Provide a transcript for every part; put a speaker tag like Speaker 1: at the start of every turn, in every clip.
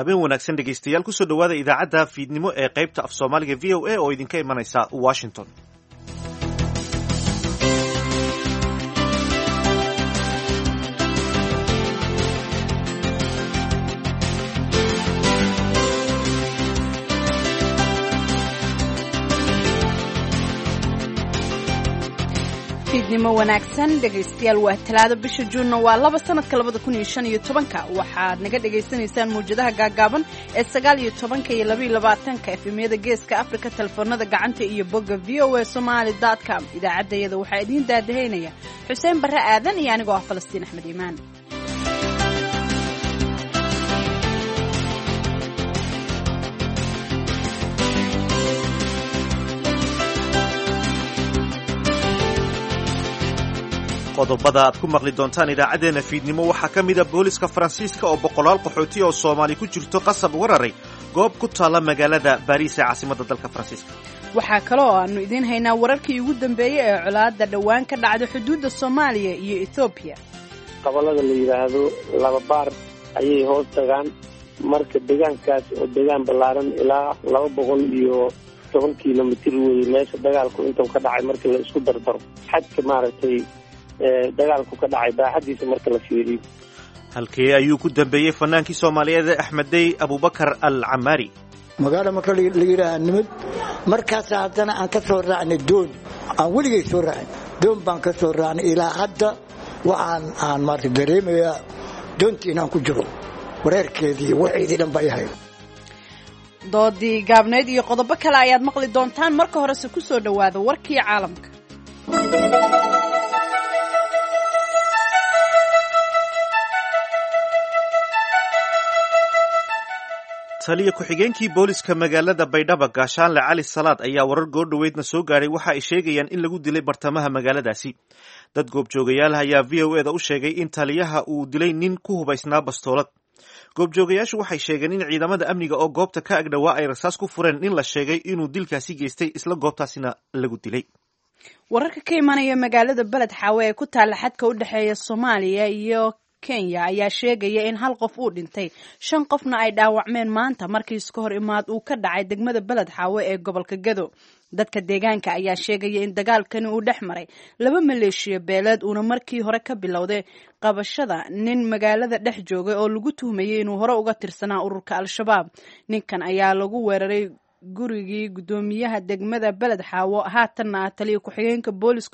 Speaker 1: habeen wanaagsan dhegaystayaal kusoo dhowaada idaacadda fiidnimo ee qaybta af soomaaliga v o a oo idinka imanaysa washington
Speaker 2: fiidnimo wanaagsan dhegaystayaal waa talaado bisha juunna waa laba sanadka labada kun iyo shan iyo tobanka waxaad naga dhagaysanaysaan mawjadaha gaagaaban ee sagaal iyo tobanka iyo labaiyo labaatanka efemyada geeska afrika telefoonada gacanta iyo bogga v o a somaali dot com idaacaddayada waxaa idiin daadahaynaya xuseen barre aadan iyo anigoo ah falastiin axmed iimaan
Speaker 1: qodobada aad ku maqli doontaan idaacaddeenna fiidnimo waxaa ka mida booliska faransiiska oo boqolaal qaxooti oo soomaali ku jirto qasab uga raray goob ku taalla magaalada baariis ee caasimadda dalka faransiiska
Speaker 2: waxaa kaloo aanu idiin haynaa wararkii ugu dambeeyey ee colaadda dhowaan ka dhacda xuduudda soomaaliya iyo ethoobiya
Speaker 3: gobollada la yidhaahdo laba baar ayay hoos tagaan marka deegaankaas oo deegaan ballaaran ilaa laba boqol iyo toban kilomitir weeye meesha dagaalku intuu ka dhacay marka la isku dardaro xadka maaragtay dagaalku ka dhacay baaxadiisa marka la fiiriyo
Speaker 1: halkee ayuu ku dambeeyey fanaankii soomaaliyeed axmeddey abubakar al camaari
Speaker 4: magaalo marka la yidhaaha nimid markaas haddana aan ka soo raacnay doon aan weligay soo raacin doon baan ka soo raacnay ilaa hadda waxaan aan maarata dareemayaa doontii inaan ku jiro wareerkeedii waceydii dhan baa yahay
Speaker 2: doodii gaabnayd iyo qodobo kale ayaad maqli doontaan marka horese ku soo dhowaada warkii caalamka
Speaker 1: taliya ku-xigeenkii booliska magaalada baydhaba gaashaanle cali salaad ayaa warar goordhoweydna soo gaadhay waxa ay sheegayaan in lagu dilay bartamaha magaaladaasi dad goobjoogayaal ayaa v o eda u sheegay in taliyaha uu dilay nin ku hubaysnaa bastoolad goobjoogayaashu waxay sheegeen in ciidamada amniga oo goobta ka agdhowaa ay rasaas ku fureen nin la sheegay inuu dilkaasi geystay isla goobtaasina lagu dilay
Speaker 2: wararka ka imanaya magaalada beled xaawe ee ku taalla xadka u dhexeeya soomaaliya iyo kenya ayaa sheegaya in hal qof uu dhintay shan qofna ay dhaawacmeen maanta markii iska hor imaad uu ka dhacay degmada beled xaawe ee gobolka gado dadka deegaanka ayaa sheegaya in dagaalkani uu dhex maray laba maleeshiya beeleed uuna markii hore ka bilowday qabashada nin magaalada dhex joogay oo lagu tuhmayay inuu hore uga tirsanaa ururka al-shabaab ninkan ayaa lagu weeraray gurigii guddoomiyaha degmada beled xaawo haatanna ah taliya ku-xigeenka booliska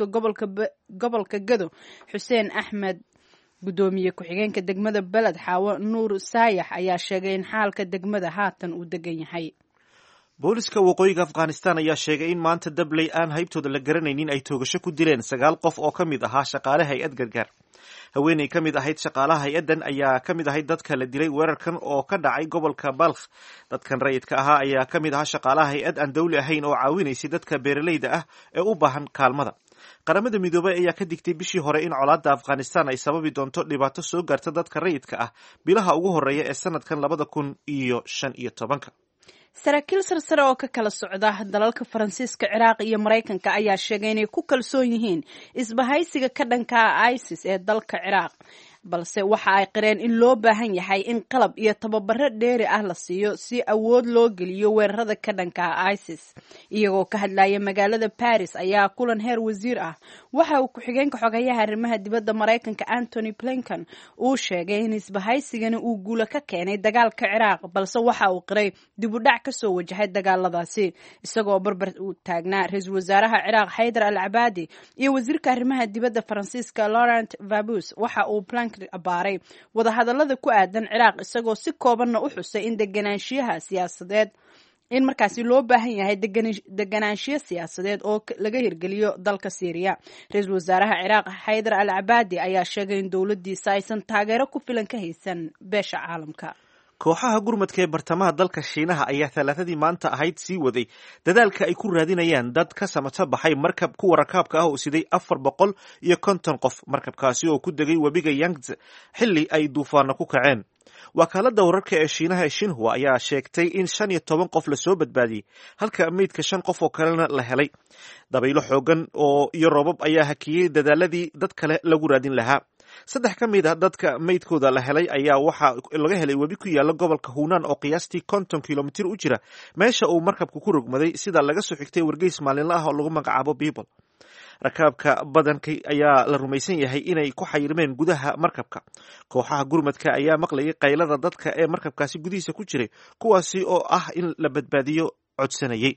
Speaker 2: gobolka gado xuseen axmed guddoomiye ku-xigeenka degmada beled xaawo nuur saayax ayaa sheegay in xaalka degmada haatan uu degan yahay
Speaker 1: booliska waqooyiga afghanistan ayaa sheegay in maanta dabley aan haybtooda la garanaynin ay toogasho ku dileen sagaal qof oo ka mid ahaa shaqaale hay-ad gargaar haweeney ka mid ahayd shaqaalaha hay-addan ayaa ka mid ahayd dadka la dilay weerarkan oo ka dhacay gobolka balkh dadkan rayidka ahaa ayaa ka mid ahaa shaqaalaha hay-ad aan dawli ahayn oo caawinaysay dadka beeraleyda ah ee u baahan kaalmada qaramada midoobay ayaa ka digtay bishii hore in colaadda afghanistan ay sababi doonto dhibaato soo gaarta dadka rayidka ah bilaha ugu horreeya ee sanadkan labada kun iyo shan iyo tobanka
Speaker 2: saraakiil sarsare oo ka kala socda dalalka faransiiska ciraaq iyo maraykanka ayaa sheegay inay ku kalsoon yihiin isbahaysiga ka dhanka isis ee dalka ciraaq balse waxa ay qireen in loo baahan yahay in qalab iyo tababaro dheeri ah la siiyo si awood loo geliyo weerarada ka dhanka isis iyagoo ka hadlaya magaalada baris ayaa kulan heer wasiir ah waxa uu ku-xigeenka xogayaha arrimaha dibadda maraykanka antony blinken uu sheegay in isbahaysigani uu guulo ka keenay dagaalka ciraaq balse waxa uu qiray dib u dhac kasoo wajahay dagaaladaasi isagoo barbar uu taagnaa ra-iisul wasaaraha ciraaq xaydar al cabaadi iyo wasiirka arrimaha dibadda faransiiska laurent vabus waxa uu abaaray wadahadalada ku aadan ciraaq isagoo si koobanna u xusay in deganaanshiyaha siyaasadeed in markaasi loo baahan yahay deganaanshiyo siyaasadeed oo laga hirgeliyo dalka syriya ra-iisul wasaaraha ciraaq xaydar al cabaadi ayaa sheegay in dowladdiisa aysan taageero ku filan ka haysan beesha caalamka
Speaker 1: kooxaha gurmadka ee bartamaha dalka shiinaha ayaa talaatadii maanta ahayd sii waday dadaalka ay ku raadinayaan dad ka samato baxay markab kuwa rakaabka ah oo siday afar boqol iyo konton qof markabkaasi oo ku degay webiga yangtze xilli ay duufaano ku kaceen wakaalada wararka ee shiinaha ee shinhua ayaa sheegtay in shan iyo toban qof lasoo badbaadiyey halka meydka shan qof oo kalena la helay dabaylo xoogan oo iyo roobab ayaa hakiyey dadaaladii dad kale lagu raadin lahaa saddex ka mid a dadka meydkooda la helay ayaa waxaa laga helay webi ku yaala gobolka huunaan oo qiyaastii konton kilomitir u jira meesha uu markabku ku rogmaday sida laga soo xigtay wargeys maalinle ah oo lagu magacaabo bible rakaabka badanka ayaa la rumaysan yahay inay ku xayirmeen gudaha markabka kooxaha gurmadka ayaa maqlayay qaylada dadka ee markabkaasi gudihiisa ku jiray kuwaasi oo ah in la badbaadiyo codsanayay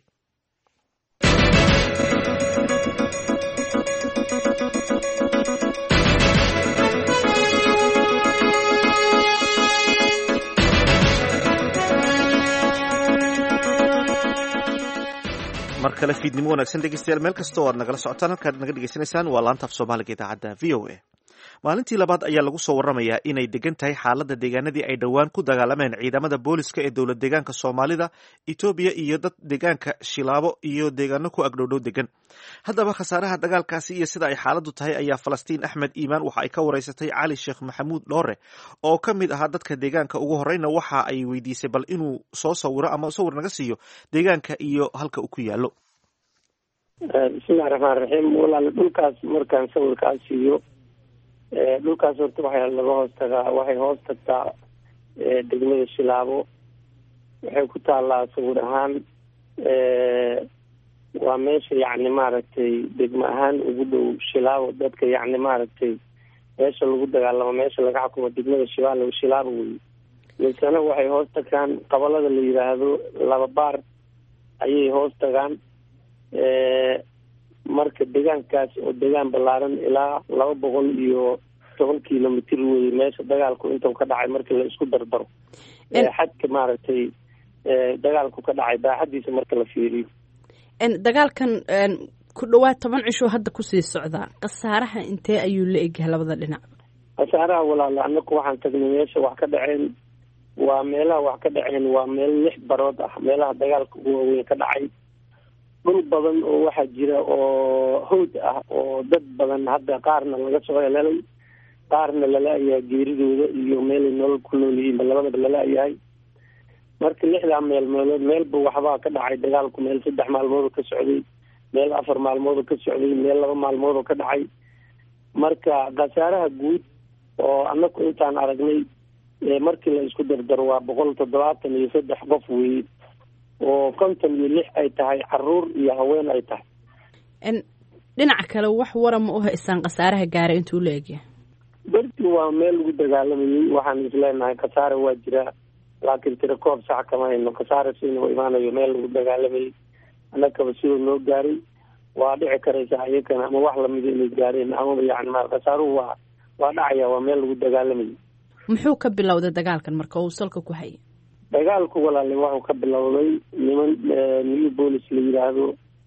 Speaker 1: mar kale fiidnimo wanaagsan dhegeystayaal meel kasta oo aad nagala socotaan halkaad naga dhegeysanaysaan waa laanta af soomaaliga idaacadda v o a maalintii labaad ayaa lagu soo waramayaa inay degan tahay xaaladda deegaanadii ay dhowaan ku dagaalameen ciidamada booliska ee dowlad deegaanka soomaalida etoobiya iyo dad deegaanka shilaabo iyo deegaano ku agdhowdhow degan haddaba khasaaraha dagaalkaasi iyo sida ay xaaladdu tahay ayaa falastiin axmed iimaan waxa ay ka wareysatay cali sheekh maxamuud dhoore oo ka mid ahaa dadka deegaanka ugu horeyna waxa ay weydiisay bal inuu soo sawiro ama sawir naga siiyo deegaanka iyo halka uu ku yaallo
Speaker 3: bismillahi raxmaan raxiim walaale dhulkaas markaan sawirkaa siiyo dhulkaas horta waxaa laga hoos tagaa waxay hoos tagtaa degmada shilaabo waxay ku taallaa sawir ahaan waa meesha yacni maaragtay degmo ahaan ugu dhow shilaabo dadka yacni maaragtay meesha lagu dagaalamo meesha laga xukumo degmada shibaalo shilaabo wey misana waxay hoos tagaan qabalada la yidhaahdo laba baar ayay hoos tagaan marka deegaankaas oo deegaan ballaaran ilaa laba boqol iyo toban kilomitr wey meesha dagaalku intuu ka dhacay markii la isku dardaro xadka maaragtay dagaalku ka dhacay baaxadiisa marka la fiiriyo
Speaker 2: dagaalkan ku dhawaad toban cishoo hadda kusii socdaa khasaaraha intee ayuu la egyahay labada dhinac
Speaker 3: khasaaraha walaala anaku waxaan tagnay meesha wax ka dhaceen waa meelaha wax ka dhaceen waa meel lix barood ah meelaha dagaalka ugu waaweyn ka dhacay dhul badan oo waxaa jira oo hawd ah oo dad badan hadda qaarna laga soo helelay qaarna lala-yahay geeridooda iyo meelay nolol ku nool yihiinba labadaba lala-yahay marka lixdaa meel meelood meelba waxbaa ka dhacay dagaalku meel saddex maalmoodoo ka socday meel afar maalmoodoo ka socday meel laba maalmoodoo ka dhacay marka khasaaraha guud oo anaku intaan aragnay markii la isku dardaro waa boqol toddobaatan iyo saddex qof weeye oo konton iyo lix ay tahay caruur iyo haween ay tahay
Speaker 2: dhinaca kale wax wara ma u haysaan khasaaraha gaara intuu la egyahay
Speaker 3: berti waa meel lagu dagaalamayay waxaan isleenahay khasaare waa jiraa laakiin tira koob sax kama hayno khasaare siina imaanayo meel lagu dagaalamayay annakaba sidoo noo gaaray waa dhici karaysa iyakana ama wax lamida inay gaareen amaba yani ma khasaaruhu waa waa dhacaya waa meel lagu dagaalamayay
Speaker 2: muxuu ka bilowday dagaalkan marka uu salka ku hayay
Speaker 3: dagaalku walaale waxuu ka bilowday niman new bolis la yidhaahdo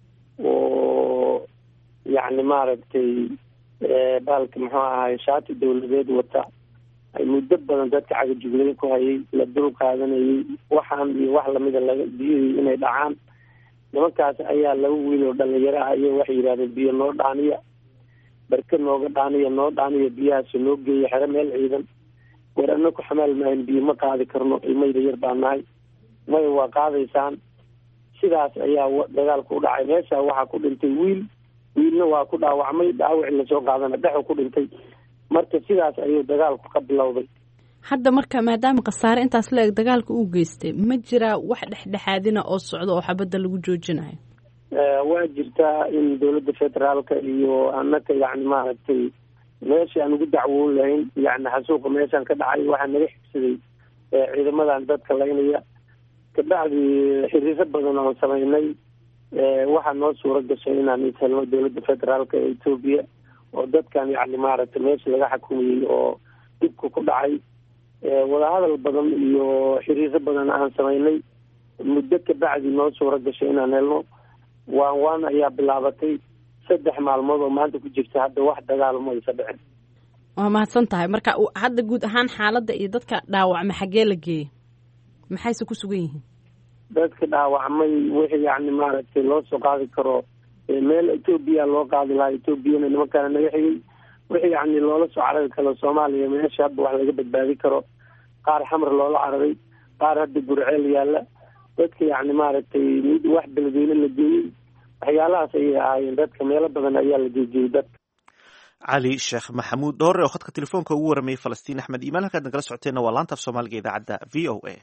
Speaker 3: oo yacni maaragtay baalka muxuu ahaay shaati dawladeed wata ay muddo badan dadka cagajuglayn ku hayay la dul qaadanayay waxaan iyo wax lamida laga biyihii inay dhacaan nimankaas ayaa laba wiil oo dhalinyaro ah iyo waxay yidhahdeen biyo noo dhaaniya barke nooga dhaaniya noo dhaaniya biyahaasi noo geeya xero meel ciidan war ana ku xamaal maahin biyo ma qaadi karno ilmayda yar baa nahay maya waa qaadaysaan sidaas ayaa dagaalku u dhacay meesha waxaa ku dhintay wiil wiilna waa ku dhaawacmay dhaawaci lasoo qaadana dhexu ku dhintay marka sidaas ayuu dagaalku ka bilowday
Speaker 2: hadda marka maadaama khasaare intaas la eg dagaalka uu geystay ma jiraa wax dhexdhexaadina oo socda oo xabadda lagu joojinayo
Speaker 3: waa jirtaa in dowladda federaalka iyo anaka yacni maaragtay meeshii aan ugu dacwoon lahayn yani xasuuqa meeshaan ka dhacay waxaa naga xigsaday ciidamadan dadka laynaya kabacdii xiriiro badan oon samaynay waxaa noo suura gashay inaan ishelno dowladda federaalka ee etoobiya oo dadkan yani maaragtay meesha laga xukumayey oo dhibka ku dhacay wadahadal badan iyo xiriiro badan aan samaynay muddo kabacdi noo suura gashay inaan helno waan waan ayaa bilaabatay saddex maalmood oo maanta ku jirta hadda wax dagaal ma aysa dhicin
Speaker 2: waa mahadsan tahay marka hadda guud ahaan xaaladda iyo dadka dhaawacma xaggee la geeyey maxayse ku sugan yihiin
Speaker 3: dadka dhaawacmay wixii yani maaragtay loo soo qaadi karo meel etoobiya loo qaadi lahaa etoobiyana nimankaana naga xigay wixii yani loola soo carari karo soomaaliya meesha hadda wax laga badbaadi karo qaar xamar loola cararay qaar hadda burceel yaalla dadka yacni maaragtay mid wax beledweyne la geeyey waxyaalahaas ayay ahaayeen dadka meelo badan ayaa la jeejiyey dadka
Speaker 1: cali sheekh maxamuud dhoore oo khadka telefoonka ugu waramayay falastiin axmed iimaan halkaad nagala socoteenna waa laanta af soomaaliga idaacadda v o a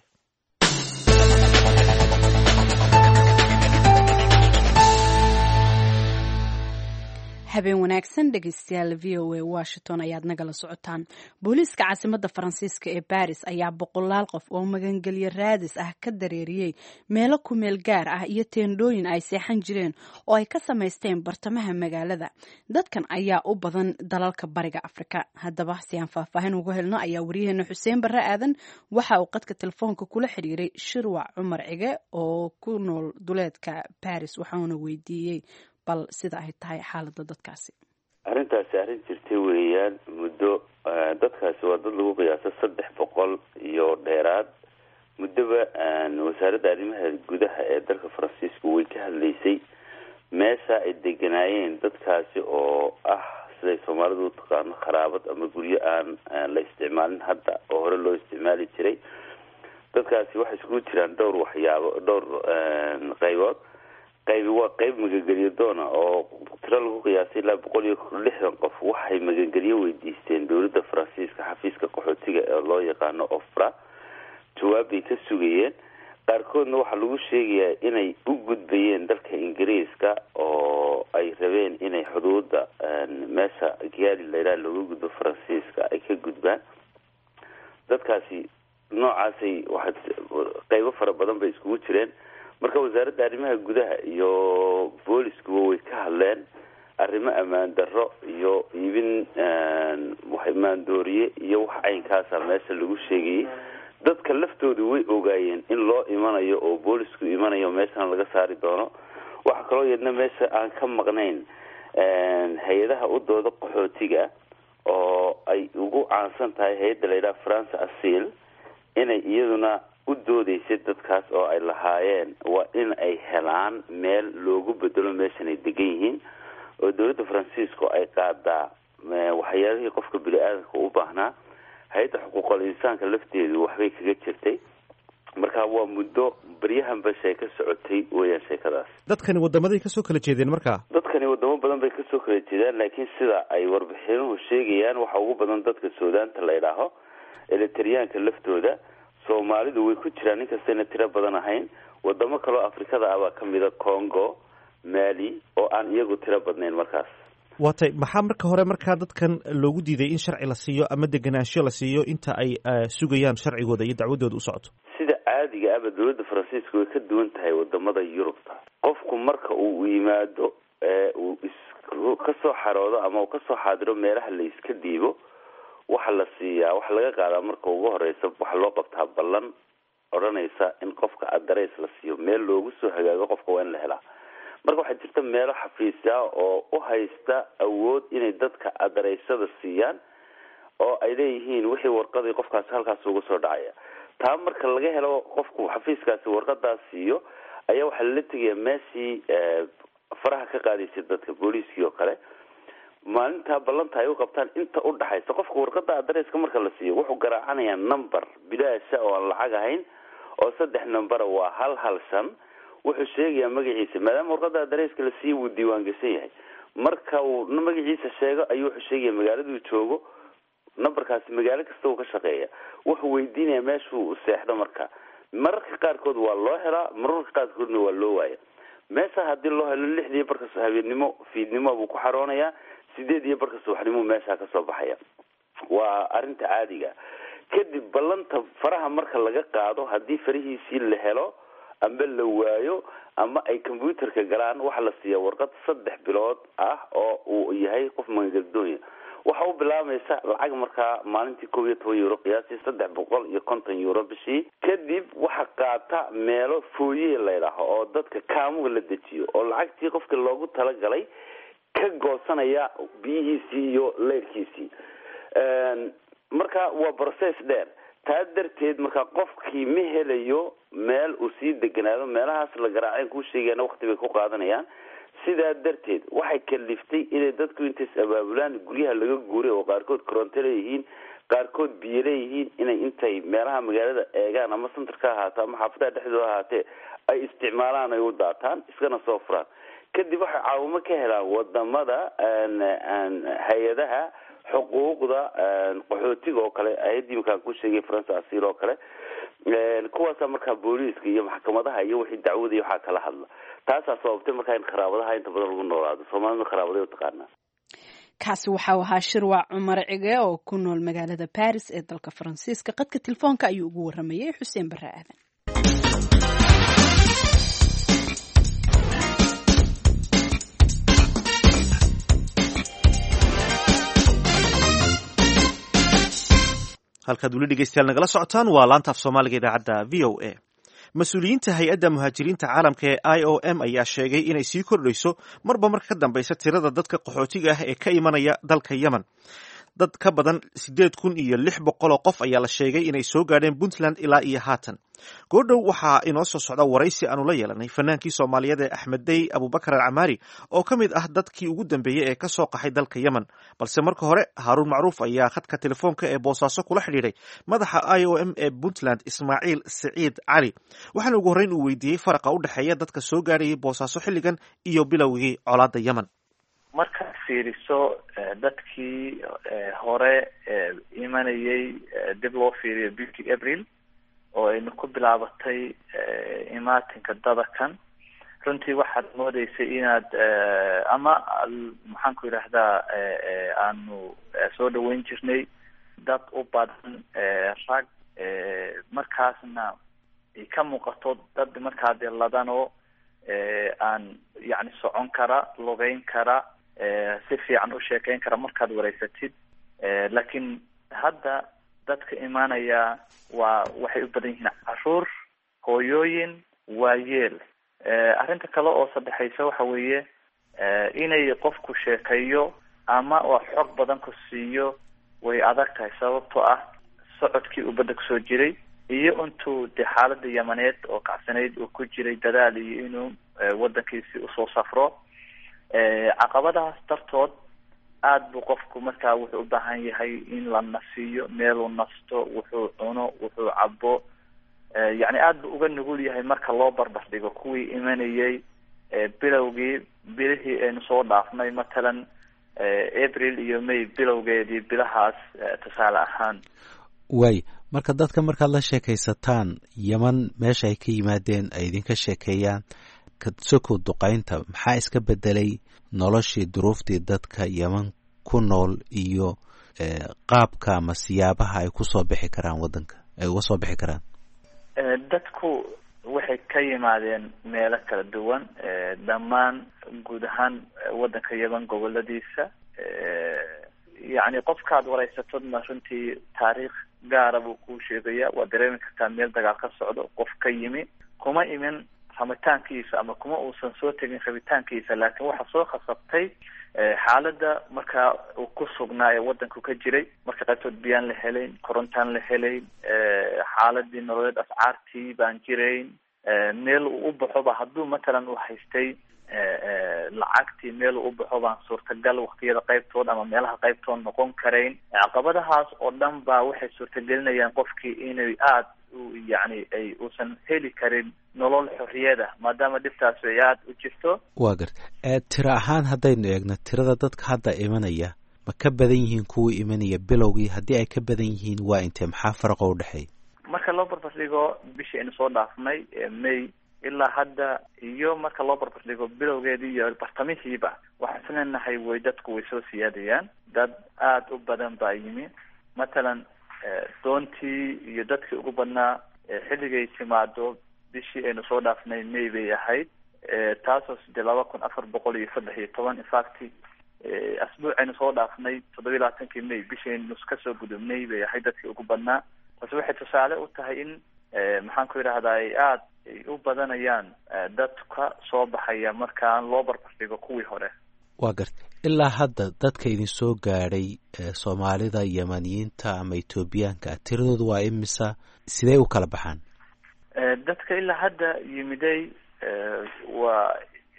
Speaker 2: habeen wanaagsan dhegeystayaal v o a washington ayaad nagala socotaan booliiska caasimada faransiiska ee baris ayaa boqolaal qof oo magangelyo raadis ah ka dareeriyey meelo kumeel gaar ah iyo teendhooyin ay seexan jireen oo ay ka samaysteen bartamaha magaalada dadkan ayaa u badan dalalka bariga afrika haddaba si aan faahfaahin ugu helno ayaa waryaheena xuseen barre aadan waxa uu qadka telefoonka kula xidhiiray shirwac cumar cige oo ku nool duleedka baris waxauna weydiiyey bal sida ay tahay xaalada dadkaasi
Speaker 5: arrintaasi arrin jirtay weeyaan muddo dadkaasi waa dad lagu qiyaaso saddex boqol iyo dheeraad muddoba wasaaradda arrimaha gudaha ee dalka faransiisku way ka hadlaysay meesha ay deganaayeen dadkaasi oo ah siday soomaalidu u taqaano kharaabad ama guryo aan la isticmaalin hadda oo hore loo isticmaali jiray dadkaasi waxay iskugu jiraan dhowr waxyaabo dhowr qaybood qaybi waa qayb magangelyo doona oo tiro lagu qiyaasay ilaa boqol iyo lixdan qof waxay magangelyo weydiisteen dowladda faransiiska xafiiska qaxootiga ee loo yaqaano ofra jawaab bay ka sugayeen qaarkoodna waxaa lagu sheegayaa inay u gudbayeen dalka ingiriiska oo ay rabeen inay xuduuda meesha gaali layidhaha looga gudbo faransiiska ay ka gudbaan dadkaasi noocaasay waxaa qaybo fara badan bay iskugu jireen marka wasaaradda arrimaha gudaha iyo booliskuba way ka hadleen arrimo ammaan darro iyo iibin maandooriye iyo wax caynkaasa meesha lagu sheegayay dadka laftoodu way ogaayeen in loo imanayo oo boolisku imanayo meeshana laga saari doono waxaa kaloo yeedna meesha aan ka maqnayn hay-adaha u dooda qaxootiga oo ay ugu caansan tahay hay-adda layidhaha france asil inay iyaduna u doodeysay dadkaas oo ay lahaayeen waa in ay helaan meel loogu bedelo meeshan ay degan yihiin oo dowladda faransiisku ay qaadaa waxyaalihii qofka bini-aadanka u baahnaa hay-adda xuquuqal insaanka lafteedu waxbay kaga jirtay marka waa muddo baryahanba sheeka socotay weeyaan sheekadaas
Speaker 1: dadkani wadamaday kasoo kala jeedeen markaa
Speaker 5: dadkani wadamo badan bay kasoo kala jeedaan laakiin sida ay warbixinuhu sheegayaan waxaa ugu badan dadka suudaanta la ydhaaho elitariyaanka laftooda soomaalidu way ku jiraan inkastayna tiro badan ahayn wadamo kaloo afrikada ah baa kamida congo mali oo aan iyagu tiro badnayn markaas
Speaker 1: waa tay maxaa marka hore markaa dadkan loogu diiday in sharci la siiyo ama degenaansho la siiyo inta ay sugayaan sharcigooda iyo dacwadooda u socoto
Speaker 5: sida caadiga ahba dowladda faransiiska way ka duwan tahay wadamada yurubta qofku marka uu yimaado uu kasoo xaroodo ama uu kasoo xaadiro meelaha la iska dhiibo waxa la siiyaa waxa laga qaadaa marka ugu horeysa waxaa loo qabtaa ballan odhanaysa in qofka adarays la siiyo meel loogu soo hagaago qofka waa in la helaa marka waxaa jirta meelo xafiisya oo u haysta awood inay dadka adaraysada siiyaan oo ay leeyihiin wixii warqadii qofkaasi halkaas uga soo dhacaya taa marka laga helo qofku xafiiskaasi warqadaas siiyo ayaa waxaa lala tegayaa meeshii faraha ka qaadaysay dadka booliiskii oo kale maalintaa ballanta ay u qabtaan inta u dhaxaysa qofka warqada adresska marka la siiyo wuxuu garaacanayaa number bilaasha oo aan lacag ahayn oo saddex numbera waa hal hal shan wuxuu sheegayaa magaciisa maadaama warqada adresska la siiyo wuu diiwaan gashan yahay marka uu magaciisa sheego ayuu wuxuu sheegaya magaaladuu joogo numberkaasi magaalo kasta uu ka shaqeeya wuxuu weydiinaya meeshuu seexdo marka mararka qaarkood waa loo helaa mararka qaarkoodna waa loo waaya meesha haddii loo helo lixdii barkas habeennimo fiidnimo buu ku xaroonayaa sideed iyo barka subaxnimo meeshaa kasoo baxaya waa arrinta caadiga kadib ballanta faraha marka laga qaado haddii farihiisii la helo amba la waayo ama ay combyuterka galaan waxaa la siiyaa warqad saddex bilood ah oo uu yahay qof magangelidoonya waxa u bilaabaysa lacag markaa maalintii kob iyo toban euro qiyaastii saddex boqol iyo konton euro bishii kadib waxa qaata meelo fooye laydhaaho oo dadka kaamuga la dejiyo oo lacagtii qofka loogu talagalay ka goosanaya biyihiisii iyo leyrkiisii marka waa process dheer taa darteed marka qofkii ma helayo meel uu sii deganaado meelahaas la garaaceen kuu sheegayana wakti bay ku qaadanayaan sidaa darteed waxay kaliftay inay dadku intays abaabulaan guryaha laga guuray oo qaarkood koronto leeyihiin qaarkood biyo leeyihiin inay intay meelaha magaalada eegaan ama centerka ahaata ama xaafadaha dhexdooda ahaatee ay isticmaalaan ay u daataan iskana soo furaan kadib waxay caawimo ka helaan wadamada hay-adaha xuquuqda qaxootiga oo kale hay-adii iminkaan ku sheegay faransa asiil oo kale kuwaasa markaa booliiska iyo maxkamadaha iyo wixii dacwada iyo waxaa kala hadla taasaa sababtay markaa in qaraabadaha inta badan lagu noolaado soomaalida qaraabaday utaqaanaa
Speaker 2: kaasi waxau ahaa shirwac cumar cige oo ku nool magaalada baris ee dalka faransiiska qadka telefoonka ayuu ugu waramayay xuseen bare aadan
Speaker 1: halkaad weli dhegeystayaal nagala socotaan waa laanta af soomaaliga idaacadda v o a mas-uuliyiinta hay-adda muhaajiriinta caalamka ee i o m ayaa sheegay inay sii kordhayso marba marka ka dambeysa tirada dadka qaxootiga ah ee ka imanaya dalka yemen dad ka badan siddeed kun iyo lix boqol oo qof ayaa la sheegay inay soo gaadheen puntland ilaa iyo haatan goordhow waxaa inoo soo socda waraysi aanu la yeelanay fanaankii soomaaliyeed ee axmed dey abubakar alcamaari oo ka mid ah dadkii ugu dambeeyey ee ka soo qaxay dalka yemen balse marka hore haaruun macruuf ayaa khadka telefoonka ee boosaaso kula xidhiidhay madaxa i o m ee puntland ismaaciil siciid cali waxaana ugu horreyn uu weydiiyey faraqa u dhexeeya dadka soo gaadhayay boosaaso xilligan iyo bilowgii colaadda yemen
Speaker 6: markaad fiiriso dadkii hore imanayay dib loo fiiriyo bishii april oo aynu ku bilaabatay imaatinka dadakan runtii waxaad moodeysay inaad ama maxaan ku yidhaahdaa aanu soo dhaweyn jirnay dad u badan rag markaasna ay ka muuqato dad markaa dee ladanoo aan yacni socon kara lugeyn kara si fiican u sheekeyn kara markaad wareysatid laakiin hadda dadka imaanaya waa waxay u badan yihiin caruur hooyooyin waayeel arrinta kale oo saddexaysa waxa weeye inay qofku sheekeeyo ama oo xog badan ku siiyo way adag tahay sababtoo ah socodkii uu badda kusoo jiray iyo intuu dee xaalada yamaneed oo kacsanayd uu ku jiray dadaal iyo inuu wadankiisi usoo safro caqabadahaas dartood aada buu qofku markaa wuxuu u baahan yahay in la nasiiyo meeluu nasto wuxuu cuno wuxuu cabo yacni aada buu uga nugul yahay marka loo barbar dhigo kuwii imanayay bilowgii bilihii aynu soo dhaafnay matalan april iyo may bilowgeedii bilahaas tusaale ahaan
Speaker 7: waay marka dadka markaad la sheekaysataan yeman meesha ay ka yimaadeen ay idinka sheekeeyaan sokow duqaynta maxaa iska bedelay noloshii duruuftii dadka yeman ku nool iyo qaabka ama siyaabaha ay kusoo bixi karaan wadanka ay uga soo bixi karaan
Speaker 6: dadku waxay ka yimaadeen meelo kala duwan dhammaan guud ahaan wadanka yeman goboladiisa yacni qofkaad wareysatodna runtii taariikh gaara buu kuu sheegaya waad dareemi kartaa meel dagaal ka socdo qof ka yimi kuma imin rabitaankiisa ama kuma uusan soo tegin rabitaankiisa laakiin waxaa soo khasabtay xaaladda markaa uu ku sugnaa ee wadanku ka jiray marka qaybtood biyaan la helayn korontaan la helayn xaaladii nololeed ascaartii baan jirayn meel uu u baxoba hadduu matalan uu haystay lacagtii meel uu u baxo baan suurtagal waktiyada qaybtood ama meelaha qaybtood noqon karayn caqabadahaas oo dhan baa waxay suurtagelinayaan qofkii inay aada yani ay uusan heli karin nolol xorriyada maadaama dhibtaasi ay aada u jirto
Speaker 7: waa garta tiro ahaan haddaynu eegno tirada dadka hadda imanaya ma ka badan yihiin kuwii imanaya bilowgii haddii ay ka badan yihiin waa intee maxaa faraqa u dhexeeya
Speaker 6: marka loo barbardhigo bishii aynu soo dhaafnay may ilaa hadda iyo marka loo barbardhigo bilowgeedii iyo bartamihiiba waxaan islenahay way dadku way soo siyaadayaan dad aada u badan baa yimi matalan doontii iyo dadkii ugu badnaa xilligay timaado bishii aynu soo dhaafnay may bay ahayd taasoo sidee laba kun afar boqol iyo saddex iyo toban infact asbuucaynu soo dhaafnay toddobiyi labaatankii may bishaynu kasoo gudubnay bay ahayd dadkii ugu badnaa taasi waxay tusaale u tahay in maxaan ku yidhahdaa ay aada ay u badanayaan dadka soo baxaya markaan loo barbardhigo kuwii hore
Speaker 7: waa garta ilaa hadda dadka idin soo gaadhay soomaalida yemaniyiinta ama etoobiyaanka tiradooda waa imisa sidee u kala baxaan
Speaker 6: dadka ilaa hadda yimiday waa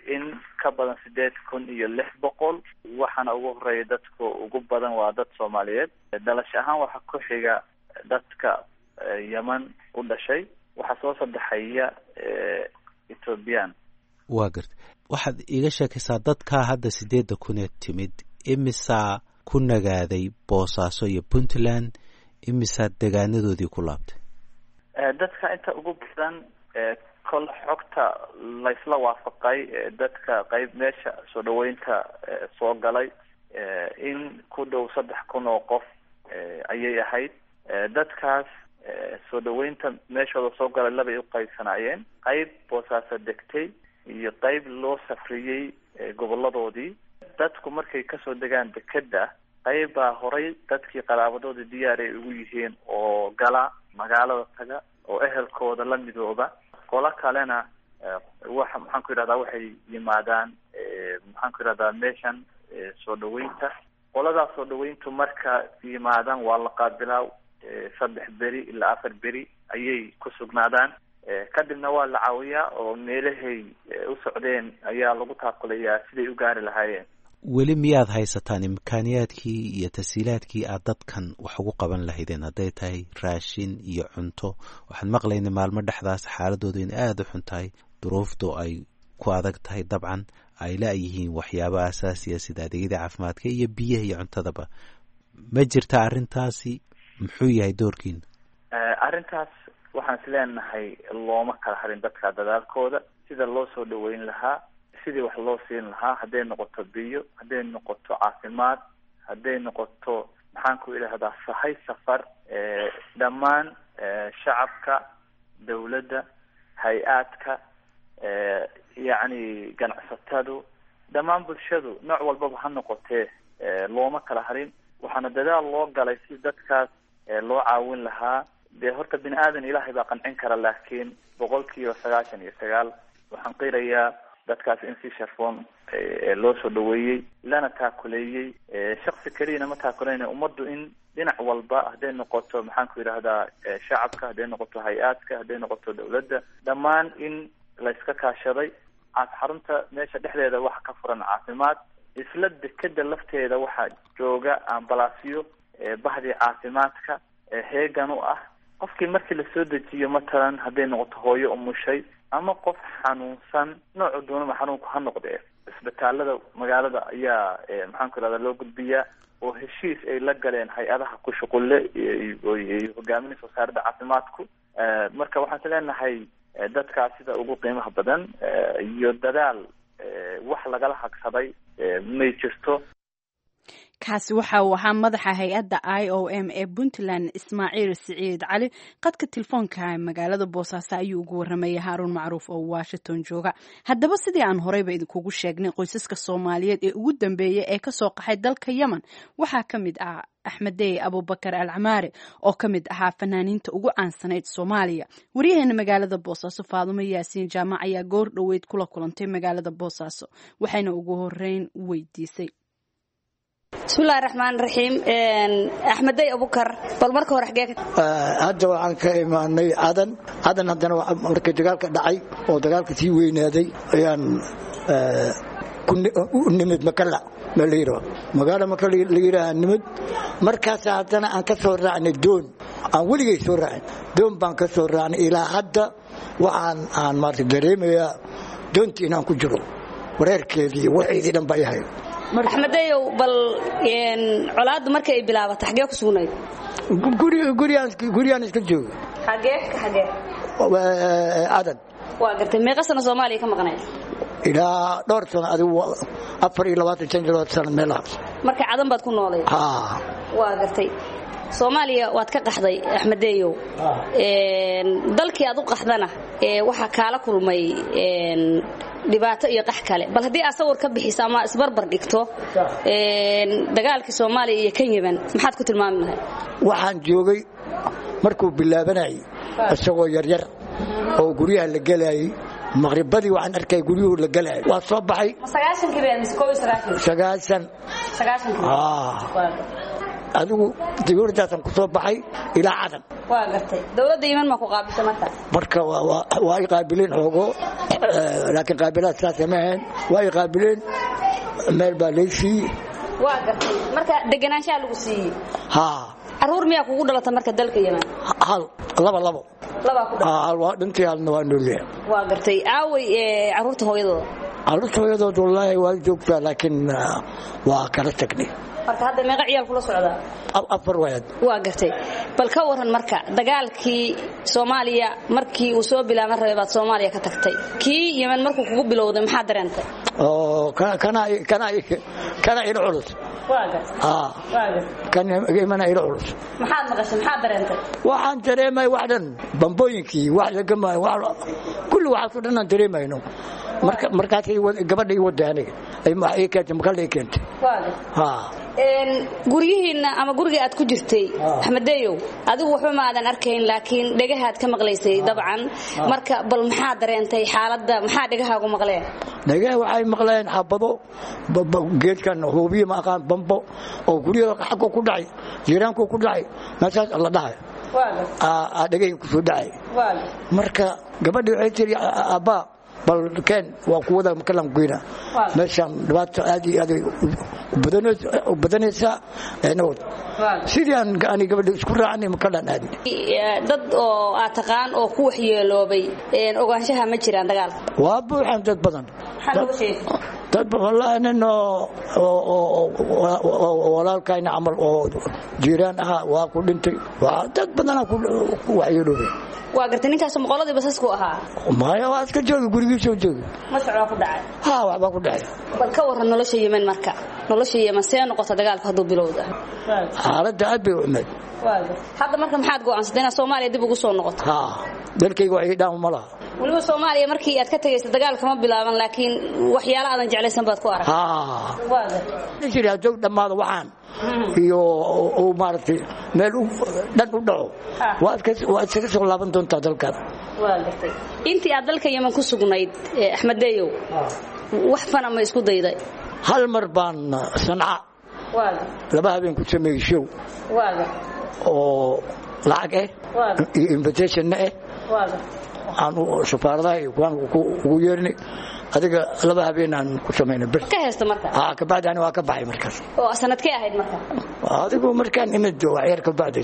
Speaker 6: in ka badan sideed kun iyo lix boqol waxaana ugu horeeya dadka ugu badan waa dad soomaaliyeed dhalasho ahaan waxaa ku xiga dadka yeman u dhashay waxaa soo saddexaya ethoobiyan
Speaker 7: waa garta waxaad iiga sheekaysaa dadkaa hadda sideedda kuneed timid imisaa ku nagaaday boosaaso iyo puntland imisaa degaanadoodii ku laabtay
Speaker 6: dadka inta ugu badan kol xogta laysla waafaqay dadka qeyb meesha soo dhaweynta soo galay in ku dhow saddex kun oo qof ayay ahayd dadkaas soo dhaweynta meeshooda soo galay labay u qaybsanaayeen qeyb boosaaso degtay iyo qeyb loo safriyey goboladoodii dadku markay kasoo degaan dekeda qeyb baa horay dadkii qaraabadoodii diyaar ay ugu yihiin oo gala magaalada taga oo ehelkooda la midooba qolo kalena waxa maxaan ku yidhahdaa waxay yimaadaan maxaan ku yidhahdaa meeshan soo dhaweynta qoladaas soo dhaweyntu marka yimaadaan waa la qaabilaa saddex beri ilaa afar beri ayay ku sugnaadaan kadibna waa la caawiyaa oo meelahay u socdeen ayaa lagu taaqulayaa siday u gaari lahaayeen
Speaker 7: weli miyaad haysataan imkaaniyaadkii iyo tasiilaadkii aad dadkan wax ugu qaban lahaydeen hadday tahay raashin iyo cunto waxaan maqlayna maalmo dhexdaas xaaladooda in aada u xun tahay duruuftu ay ku adag tahay dabcan ay la-yihiin waxyaabo asaasiya sida adeegyada caafimaadka iyo biyaha iyo cuntadaba ma jirta arrintaasi muxuu yahay doorkiina
Speaker 6: arrintaas waxaan is leenahay looma kala harin dadka dadaalkooda sida loo soo dhaweyn lahaa sidii wax loo siin lahaa hadday noqoto biyo hadday noqoto caafimaad hadday noqoto maxaan ku idhahdaa sahay safar dhammaan shacabka dawladda hay-aadka yacni ganacsatadu dhammaan bulshadu nooc walbaba ha noqotee looma kala harin waxaana dadaal loo galay si dadkaas loo caawin lahaa dee horta bini aadan ilaahay baa qancin kara laakiin boqol kiiba sagaashan iyo sagaal waxaan qirayaa dadkaas in si sharfoon loo soo dhaweeyey lana taakuleeyey shaksi keliyana ma taakuleyn ummaddu in dhinac walba hadday noqoto maxaan ku yidhahdaa shacabka hadday noqoto hay-aadka hadday noqoto dawladda dhammaan in layska kaashaday xarunta meesha dhexdeeda waxa ka furan caafimaad isla dekeda lafteeda waxaa jooga ambalaasyo bahdii caafimaadka heegan u ah qofkii markii lasoo dejiyo matalan hadday noqoto hooyo umushay ama qof xanuunsan noocu doonaba xanuunku ha noqdee isbitaalada magaalada ayaa maxaan ku irahda loo gudbiyaa oo heshiis ay la galeen hay-adaha ku shuqulle hogaaminaysa wasaaradda caafimaadku marka waxaan is leenahay dadkaas sida ugu qiimaha badan iyo dadaal wax lagala hagsaday may jirto
Speaker 2: kaasi waxa uu ahaa madaxa hay-adda i o m ee puntland ismaaciil siciid cali qadka telefoonka magaalada boosaaso ayuu ugu waramayay haaruun macruuf oo washington jooga haddaba sidii aan horeyba idinkugu sheegnay qoysaska soomaaliyeed ee ugu dambeeyay ee kasoo qaxay dalka yemen waxaa ka mid ah axmedey abubakar al camaare oo ka mid ahaa fanaaniinta ugu caansanayd soomaaliya waryaheena magaalada boosaaso faadumo yaasiin jaamac ayaa goor dhoweyd kula kulantay magaalada boosaaso waxayna ugu horeyn weydiisay
Speaker 8: bismillahi raxmaan raxiim axmedey abukar bal marka hore xagee
Speaker 4: hadda waxaan ka imaanay cadan cadan haddana markii dagaalka dhacay oo dagaalka sii weynaaday ayaan u nimid makala malayra magaalo maka la yidhaaha nimid markaas haddana aan ka soo raacnay doon aan weligay soo raacin doon baan ka soo raacnay ilaa hadda waxaan aan maarta dareemayaa doontii inaan ku jiro wareerkeedii waxeedii dhan ba yahay
Speaker 8: axmedeyow bal colaaddu marka ay bilaabatay xagee ku sugnayd
Speaker 4: guryaan iska jooga
Speaker 8: xagee xagee
Speaker 4: cadan
Speaker 8: waa gartay meeqa sano soomaaliya ka maqnayd
Speaker 4: ilaa dhowr sano adigu afar iyo labaatan shan iyo labaatan sano meelahaas
Speaker 8: marka cadan baad ku noolay waa gartay soomaaliya waad ka qaxday axmedeyow dalkii aad u qaxdana waxaa kaala kulmay dhibaato iyo qax kale bal haddii aad sawir ka bixiso ama isbarbar dhigto dagaalkii soomaaliya iyo kan yeman maxaad ku tilmaami lahay
Speaker 4: waxaan joogay markuu bilaabanayay isagoo yaryar oo guryaha la gelayay maqribadii waxaan arkay guryuhu la gelayay waa soo baxay adigu dawladdaasaan ku soo baxay ilaa cadan
Speaker 8: waa gartay dawladda iman ma ku qaabilta markaas
Speaker 4: marka waa ay qaabileen xoogo laakiin qaabilaad saasa ma ahayn waa ay qaabileen meel baa lay siiyey
Speaker 8: waa gartay marka deganaanshaha lagu siiyey
Speaker 4: haa
Speaker 8: caruur miyaa kugu dhalata marka dalka yeman
Speaker 4: hal laba labo
Speaker 8: labaa ku dhalata
Speaker 4: hal waa dhintay halna waa noolyahay
Speaker 8: waa gartay aaway caruurta hooyadooda
Speaker 4: caruurta hooyadood wallaahi waa joogtaa laakiin waa kala tagnay
Speaker 8: marka hadda meeqa ciyaal kula socdaa
Speaker 4: afar waad
Speaker 8: waa gartay bal ka waran marka dagaalkii soomaaliya markii uu soo bilaaban rabay baad soomaaliya ka tagtay kii yemen markuu kugu bilowday maxaa dareentay
Speaker 4: oo kana ila culus
Speaker 8: waa gartay waa gartay
Speaker 4: kan yemana ila culus
Speaker 8: maxaad maqashay maxaad dareentay
Speaker 4: waxaan dareemay wax dhan bambooyinkii wax lagama kulli waxaasoo dhan aan dareemayno marka markaasay gabadha ii waday aniga ay wax ii keentay makala ii keentay
Speaker 8: waa gartay
Speaker 4: haa
Speaker 8: guryihiinna ama guriga aad ku jirtay axmedeyow adigu waxba maadan arkayn laakiin dhegahaad ka maqlaysay dabcan marka bal maxaa dareentay xaaladda maxaa dhegahaagu maqleen
Speaker 4: dhagaha waxay maqleen xabado geedkan huubiye ma aqaan bambo oo guryaha xagga ku dhacay jiiraanku ku dhacay meeshaas la dhahay dhegahii kusoo dhacay marka gabadhii waxay tiri abbaa bal keen waa kuwada makalan goyna meeshaan dhibaato aad iyo aad u badanaysaa nabad sidii aan ani gabadha isku raacnay makalan aadi
Speaker 8: dad oo aad taqaan oo ku waxyeeloobay ogaanshaha ma jiraan dagaalka
Speaker 4: waa buuxan dad badan dad wallaahi nin oo walaalkayna camal oo jiiraan ahaa waa ku dhintay waa dad badanaa ku waxyeeloobay
Speaker 8: waa gartay ninkaas moqoladii basasku ahaa
Speaker 4: maya waa iska joogi gurigiisoo joogi
Speaker 8: masocbaa ku dhacay
Speaker 4: ha waxbaa ku dhacay
Speaker 8: bal ka waran nolosha yemen marka nolosha yemen see noqota dagaalka hadduu bilowda
Speaker 4: xaaladda aad bay u xumeed
Speaker 8: hadda marka maxaad go'aansatay inaad soomaaliya dib ugu soo noqoto
Speaker 4: ha dalkayga wax ii dhaama ma laha
Speaker 8: weliba soomaaliya markii aad ka tegaysa dagaalka ma bilaaban laakiin waxyaalo aadan jeclaysan baad ku aragtay
Speaker 4: jiri hadduu dhammaado waxaan iyo uu maaragtay meel dhan u dhaco waa iskaga soo laaban doontaa dalkaada
Speaker 8: waa gartay intii aad dalka yemen ku sugnayd axmedeyow wax fana ma isku dayday
Speaker 4: hal mar baan sanca laba habeen ku sameeyey show oo lacag ah iyo invitationna ah aan safaaradaha iyo kuwaan ugu yeernay adiga laba habeen aan ku samaynay bir
Speaker 8: ka heesta marka
Speaker 4: haa kabacdi ani waa ka baxay markaas
Speaker 8: oo sanadkee ahayd marka
Speaker 4: adigu markaan imid wax yar kabacdi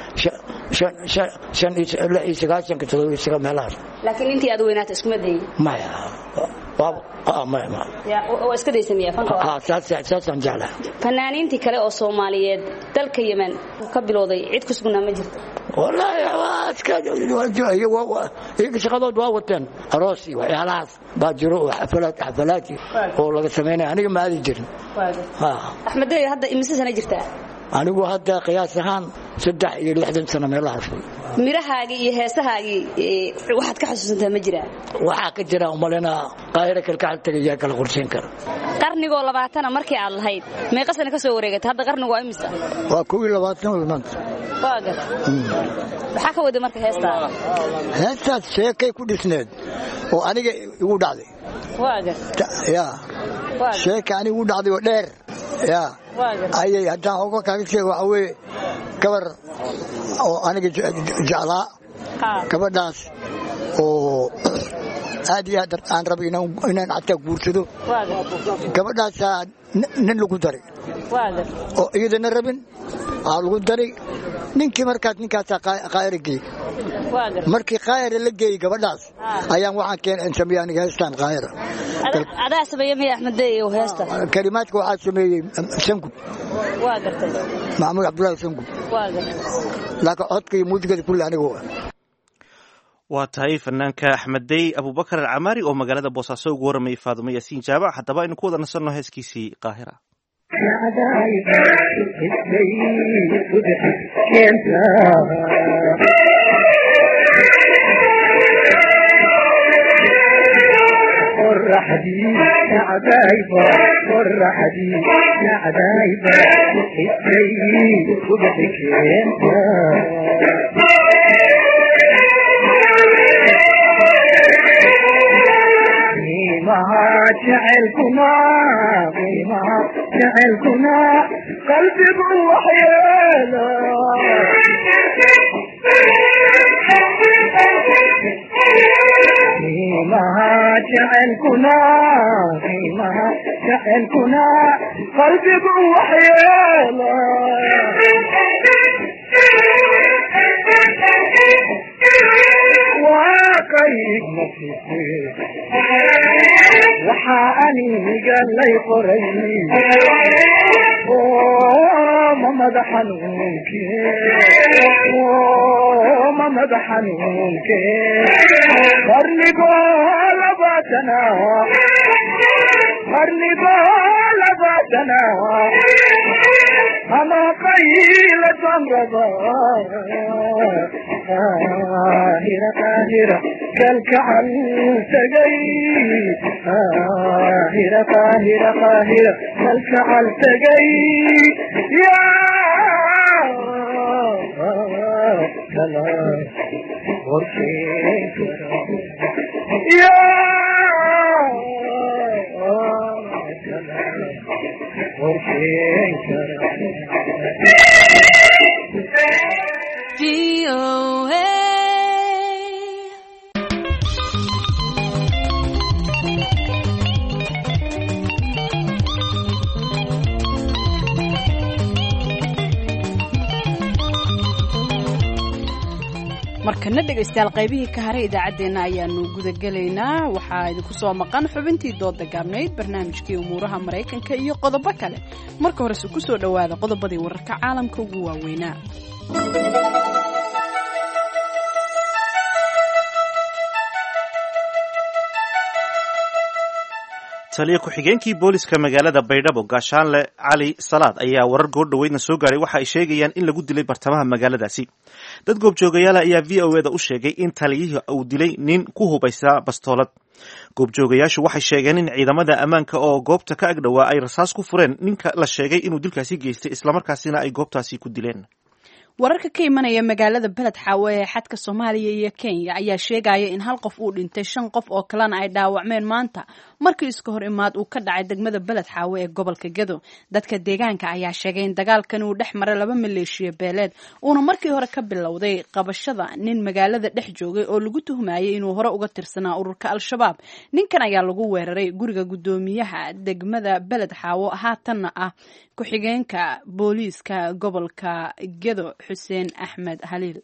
Speaker 4: shan iyo lix iyo sagaasanka todoba iyo sagaa meelahaas
Speaker 8: laakiin intii aad weynaata iskuma dayin
Speaker 4: maya maya maya
Speaker 8: waa iska daysamaya fanka
Speaker 4: saasaan jeclaha
Speaker 8: fanaaniintii kale oo soomaaliyeed dalka yemen ka bilowday cid ku sugnaa ma jirto
Speaker 4: wallaahi waa iska iyaga shaqadood waa wateen aroos iyo waxyaalahaas baa jiro oo xafalaad xafalaadki oo laga samaynaya aniga ma aadi jirin
Speaker 8: axmedeyo hadda imise sana jirtaa
Speaker 4: anigu hadda qiyaas ahaan saddex iyo lixdan sano meelahaas
Speaker 8: mirahaagii iyo heesahaagii waxaad ka xusuusantaa ma jiraa
Speaker 4: waxaa ka jira umalena qaahiro kalkacal tagayaa kala qorsheyn kara
Speaker 8: qarnigoo labaatana markii aad lahayd meeqa sana ka soo wareegatay hadda qarnigu waa imisa
Speaker 4: waa kow iyo labaatan wey maanta
Speaker 8: waa gar maxaa ka waday marka heestaa
Speaker 4: heestaas sheekay ku dhisneed oo aniga igu dhacday
Speaker 8: waa gar
Speaker 4: ya sheeka aniga igu dhacday oo dheer ya ayay haddaan oga kaaga sheeg waxa weeye gabar oo aniga jeclaa gabadhaas oo aad iyo aad aan raba inaan xataa guursado gabadhaasaa nin lagu daray oo iyadana rabin aa lagu daray ninkii markaas ninkaasaa qaayara geey markii qaayara la geeyey gabadhaas ayaan waxaan keen sameeyey aniga heestaan qaayara
Speaker 8: adaa sameeye miya axmedeyo heesta
Speaker 4: kalimaadka waxaa sameeyey sangub
Speaker 8: waa gartay
Speaker 4: maxamuud cabdullaahi sangub
Speaker 8: waa gartay
Speaker 4: laakiin codka iyo muusikada kulli aniga
Speaker 1: waa tahay fanaanka axmeddey abubakar alcamaari oo magaalada boosaaso ugu waramayay faadumo yaasiin jaamac haddaba aynu ku wada nasanno heeskiisii qaahira
Speaker 9: جعلكما قيمة جعلكما قلبي وحيانا قيمة jacaylkuna qiimaha jacaylkuna qalbigu waxyeelo waa qayb nafise waxaa aniga lay qoray ma madax xanuunke ma madax xanuunke qarnigoo labaatana qarnigoo labaatana ama qayla samrada qaahira qaahira kalkacal tagay qaahira qaahira qaahira kalkacal tagay yaa kala qorsheyn kara yaa kala qorsheyn kara
Speaker 2: markana dhegaystayaal qaybihii ka haray idaacaddeenna ayaanu gudagelaynaa waxaa idinku soo maqan xubintii dooda gaabnayd barnaamijkii umuuraha maraykanka iyo qodobo kale marka horese ku soo dhowaada qodobadii wararka caalamka ugu waaweynaa
Speaker 1: taliya ku-xigeenkii booliska magaalada baydhabo gaashaanle cali salaad ayaa warar goordhoweydna soo gaaray waxa ay sheegayaan in lagu dilay bartamaha magaaladaasi dad goobjoogayaala ayaa v o eda u sheegay in taliyihii uu dilay nin ku hubaysaa bastoolad goobjoogayaashu waxay sheegeen in ciidamada ammaanka oo goobta ka agdhowaa ay rasaas ku fureen ninka la sheegay inuu dilkaasi geystay islamarkaasina ay goobtaasi ku dileen
Speaker 2: wararka ka imanaya magaalada beled xaawe ee xadka soomaaliya iyo kenya ayaa sheegaya in hal qof uu dhintay shan qof oo kalena ay dhaawacmeen maanta markii iska hor imaad uu ka dhacay degmada beled xaawe ee gobolka gedo dadka deegaanka ayaa sheegay in dagaalkan uu dhex maray laba maleeshiya beeleed uuna markii hore ka bilowday qabashada nin magaalada dhex joogay oo lagu tuhmayay inuu hore uga tirsanaa ururka al-shabaab ninkan ayaa lagu weeraray guriga guddoomiyaha degmada beled xaawo haatanna ah ku-xigeenka booliiska gobolka gedo xuseen axmed haliil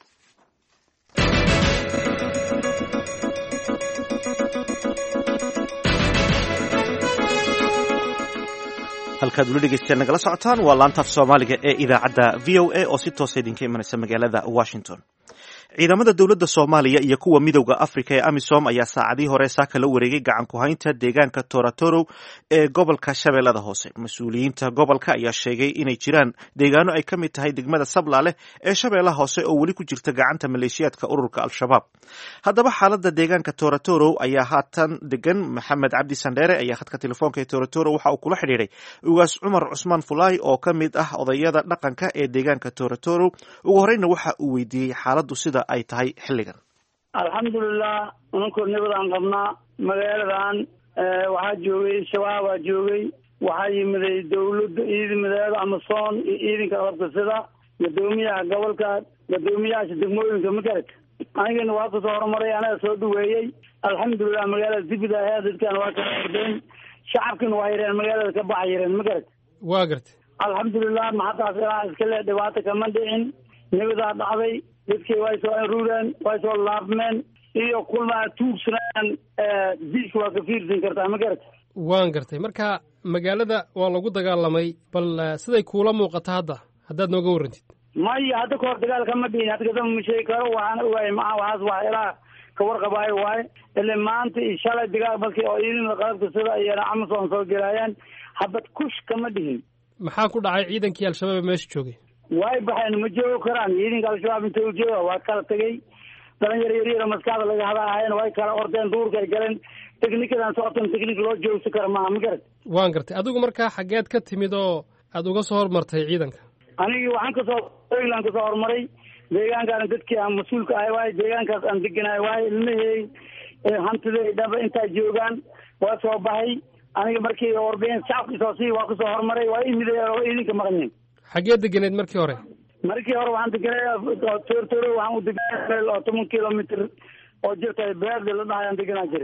Speaker 1: halkaad ula dhegeystayaal nagala socotaan waa laantaaf soomaaliga ee idaacadda v o a oo si toosa idinka imanaysa magaalada washington ciidamada dowladda soomaaliya iyo kuwa midowda afrika ee amisom ayaa saacadii hore saaka la wareegay gacan ku-haynta deegaanka toratoro ee gobolka shabeellada hoose mas-uuliyiinta gobolka ayaa sheegay inay jiraan deegaano ay ka mid tahay degmada sablaale ee shabeellaha hoose oo weli ku jirta gacanta maleeshiyaadka ururka al-shabaab haddaba xaalada deegaanka toratoro ayaa haatan degan maxamed cabdi sandheere ayaa khadka telefoonka ee toratoro waxa uu kula xidhiiray ugaas cumar cusmaan fulaay oo ka mid ah odayada dhaqanka ee deegaanka toratoro ugu horeyna waxa uu weydiiyey xaaladu sida ay tahay xilligan
Speaker 10: alxamdulilah unankoo nabadaan qabnaa magaaladan waxaa joogay shabaabaa joogay waxaa yimiday dawladda ciidamadeeda amason iyo ciidanka qalabka sida gadoomiyaha gobolka gadoomiyahaasha degmooyinka magarad anigana waa kasoo horumaray anaga soo dhaweeyey alxamdulilah magaalada dibida ayaa dadkan waa kala ordeen shacabkina waa yareen magaalada ka baxa yareen magarad
Speaker 11: waa gartay
Speaker 10: alxamdulilah maxataas ilaa iskale dhibaato kama dhicin nabadaa dhacday dadkii way soo aruureen way soo laabmeen iyo kulmaa tuugsanaan diiska waa ka fiirsan kartaa ma garata
Speaker 11: waan gartay marka magaalada waa lagu dagaalamay bal siday kuula muuqata hadda haddaad nooga warrantid
Speaker 10: maya hadda kahor dagaal kama dhihin hadda kadamba ma sheegi karo waxaana ogaay maa waxaas wax ilaa ka warqabaayo waaye ile maanta iyo shalay dagaal markii oo ciidamada qalabka sida iyana amason soo gelaayeen habad kush kama dhihin
Speaker 11: maxaa ku dhacay ciidankii al-shabaab ee meesha joogay
Speaker 10: way baxeen ma joogi karaan ciidanka al-shabaab inta u jooga waa kala tegey dhalinyaro yaryaro maskaxda laga hada ahayen way kala ordeen duurka ay galeen technikadan socotan technik loo joogsi kara maaha ma garat
Speaker 11: waan gartay adigu markaa xaggeed ka timid oo aada uga soo hormartay ciidanka
Speaker 10: anigii waxaan kasoo oyland kasoo horumaray deegaankaana dadkii aan mas-uulka ahay waaye deegaankaas aan deganahay waaye ilmahey hantiday dhaba intaa joogaan waa soo baxay aniga markii ordeen shacabkiisoo sii waa kasoo horumaray waa imiday oo idinka maqneen
Speaker 11: xaggee deganeed markii hore
Speaker 10: markii hore waxaan deganay tortoro waxaan u deganay oo toban kilomitr oo jirta beerde la dhahay aan deganaa jiray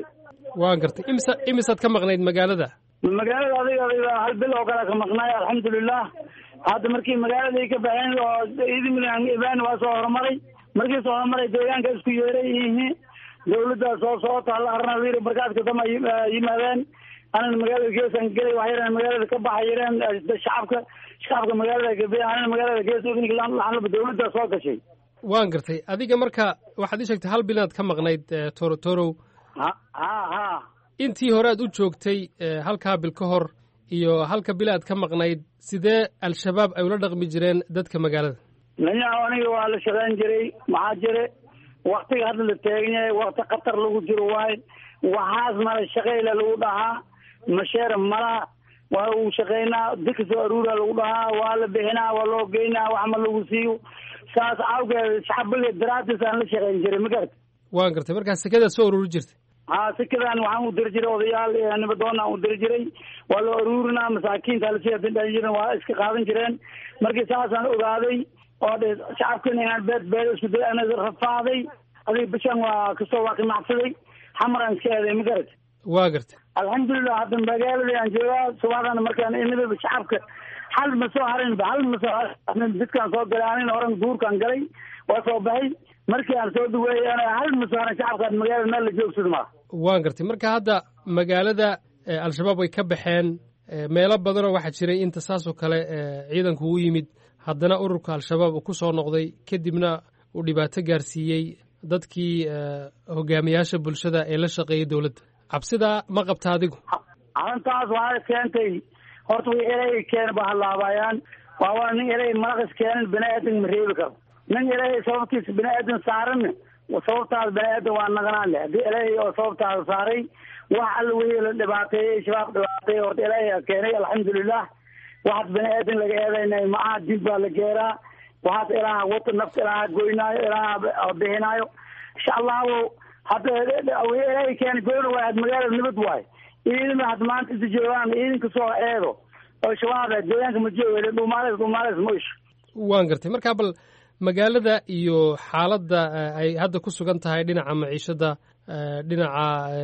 Speaker 11: waan gartay imisa imisaad ka maqnayd magaalada
Speaker 10: magaalada adiga adiga hal bil oo kale ka maqnaay alxamdulilah hadda markii magaaladii ka baxeen oo idimilan iban waa soo horumaray markii soo horumaray deegaanka isku yeeray yihiin dawladda soo socota hal arna wiil markaadka dama yimaadeen anana magaalada geesaan gelay wax yareen magaalada ka baxa yareen shacabka shacabka magaalada gabe anana magaalada gees laxlaba dawladda soo gashay
Speaker 11: waan gartay adiga marka waxaad ii sheegtay hal bil inaad ka maqnayd torotorow
Speaker 10: ha ha ha
Speaker 11: intii hore aad u joogtay halkaa bil ka hor iyo halka bil aad ka maqnayd sidee al-shabaab ay ula dhaqmi jireen dadka magaalada
Speaker 10: nanyaha aniga waa la shaqayn jiray maxaa jire waktiga hadda la taagan yahay wakti khatar lagu jiro waaye waxaas mala shaqeyla lagu dhahaa masheera malaha waa uu shaqeynaa dika soo aruura lagu dhahaa waa la bixinaa waa loo geynaa wax ma lagu siiyo saas awgeed shacbiga daraatis aan la shaqeyn jiray ma garata
Speaker 11: waan gartay markaa sekadaad soo ururi jirtay
Speaker 10: ha sikadan waxaan u diri jiray odayaal nibadoonaan u diri jiray waa loo aruurinaa masaakiinta lasii jiren waa iska qaadan jireen markii saasaan ogaaday oo dhe shacabkan inaan beed beed isku day ana rafaaday adiga bishan waa kasoo waa qimacsaday xamaraan iska eeday ma garata
Speaker 11: waa gartay
Speaker 10: alxamdulilah hadda magaaladii aan joogaa subaxdana markaan imidaba shacabka hal ma soo harinba hal ma soo harin jidkaan soo galay anin horan duurkaan galay waa soo baxay markii aan soo dhaweeyey ana hal ma soo harin shacabkaan magaalada meel la joogsada maa
Speaker 11: waan gartay marka hadda magaalada al-shabaab way ka baxeen meelo badanoo waxaa jiray inta saasoo kale ciidanku u yimid haddana ururka al-shabaab uu ku soo noqday kadibna uu dhibaato gaarsiiyey dadkii hogaamiyaasha bulshada ee la shaqeeyay dowladda cabsidaa ma qabta adigu
Speaker 10: arrintaas waxay keentay horta way erey keena ba halaabayaan waa waa nin erey malaqis keenan bini aadan ma reebi karo nin erey sababtiisa bini aadan saaranna sababtaas bini aadan waa naganaan leh haddii erey oo sababtaas saaray wax alla wixii la dhibaateeyey shabaab dhibaateeyey horta erey keenay alxamdulilah waxaas bini aadan laga eedaynay maaha dib baa la geeraa waxaas ilaaha wata nafta ilaaha goynaayo ilaaha bixinaayo insha allahu hadda erey keena goyna waay had magaalada nabad waay ciidama had maanta inta joogaan ciidanka soo eedo oo shabaab deegaanka ma jooga dhuumaaleys dhuumaaleys ma isho
Speaker 11: waan gartay marka bal magaalada iyo xaaladda ay hadda ku sugan tahay dhinaca maciishada dhinaca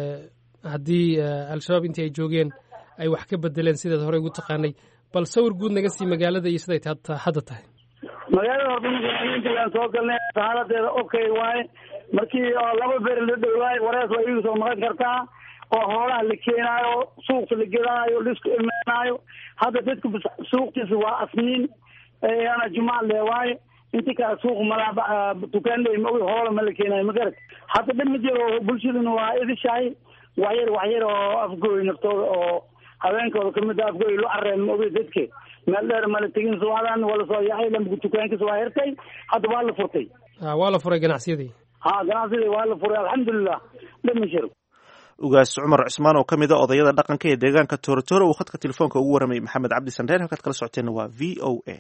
Speaker 11: haddii al-shabaab intii ay joogeen ay wax ka bedeleen sidaad horey ugu taqaanay bal sawir guud naga sii magaalada iyo siday hadda tahay
Speaker 10: magaalada horta soo galnay xaaladeeda okay waaye markii oo laba beer la dhowaayo warees waa iigu soo maqan kartaa oo hoolaha la keenaayo suuqta la gedaayo laisku imaanaayo hadda dadka suuqtiisa waa asniin ana jumac le waaye inti kale suuq malaa dukaan ma hoola ma la keenaayo ma garat hadda dhib ma jiro bulshaduna waa idishahay waxyar waxyar oo afgooy naftooda oo haweenkooda kamid a afgooy lu careen ma ogi dadke meel dheer mala tegin subaxdan waa lasoo yaxay lamgu dukaankiisa waa hirtay hadda waa la furtay
Speaker 11: waa la furay ganacsiyadii
Speaker 10: ha ganacsidii waa la furay alxamdulilah dhib ma jiro
Speaker 1: ugaas cumar cusmaan oo ka mid a odayada dhaqanka ee deegaanka toorotoro uu khadka telefoonka ugu warramay maxamed cabdi sandheer halkaad kala socoteenna waa v o a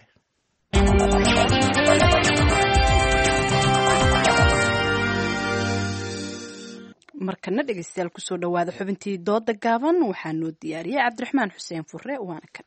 Speaker 2: markana dhegeystayaal kusoo dhowaada xubintii dooda gaaban waxaa noo diyaariyey cabdiraxmaan xuseen fure waana kan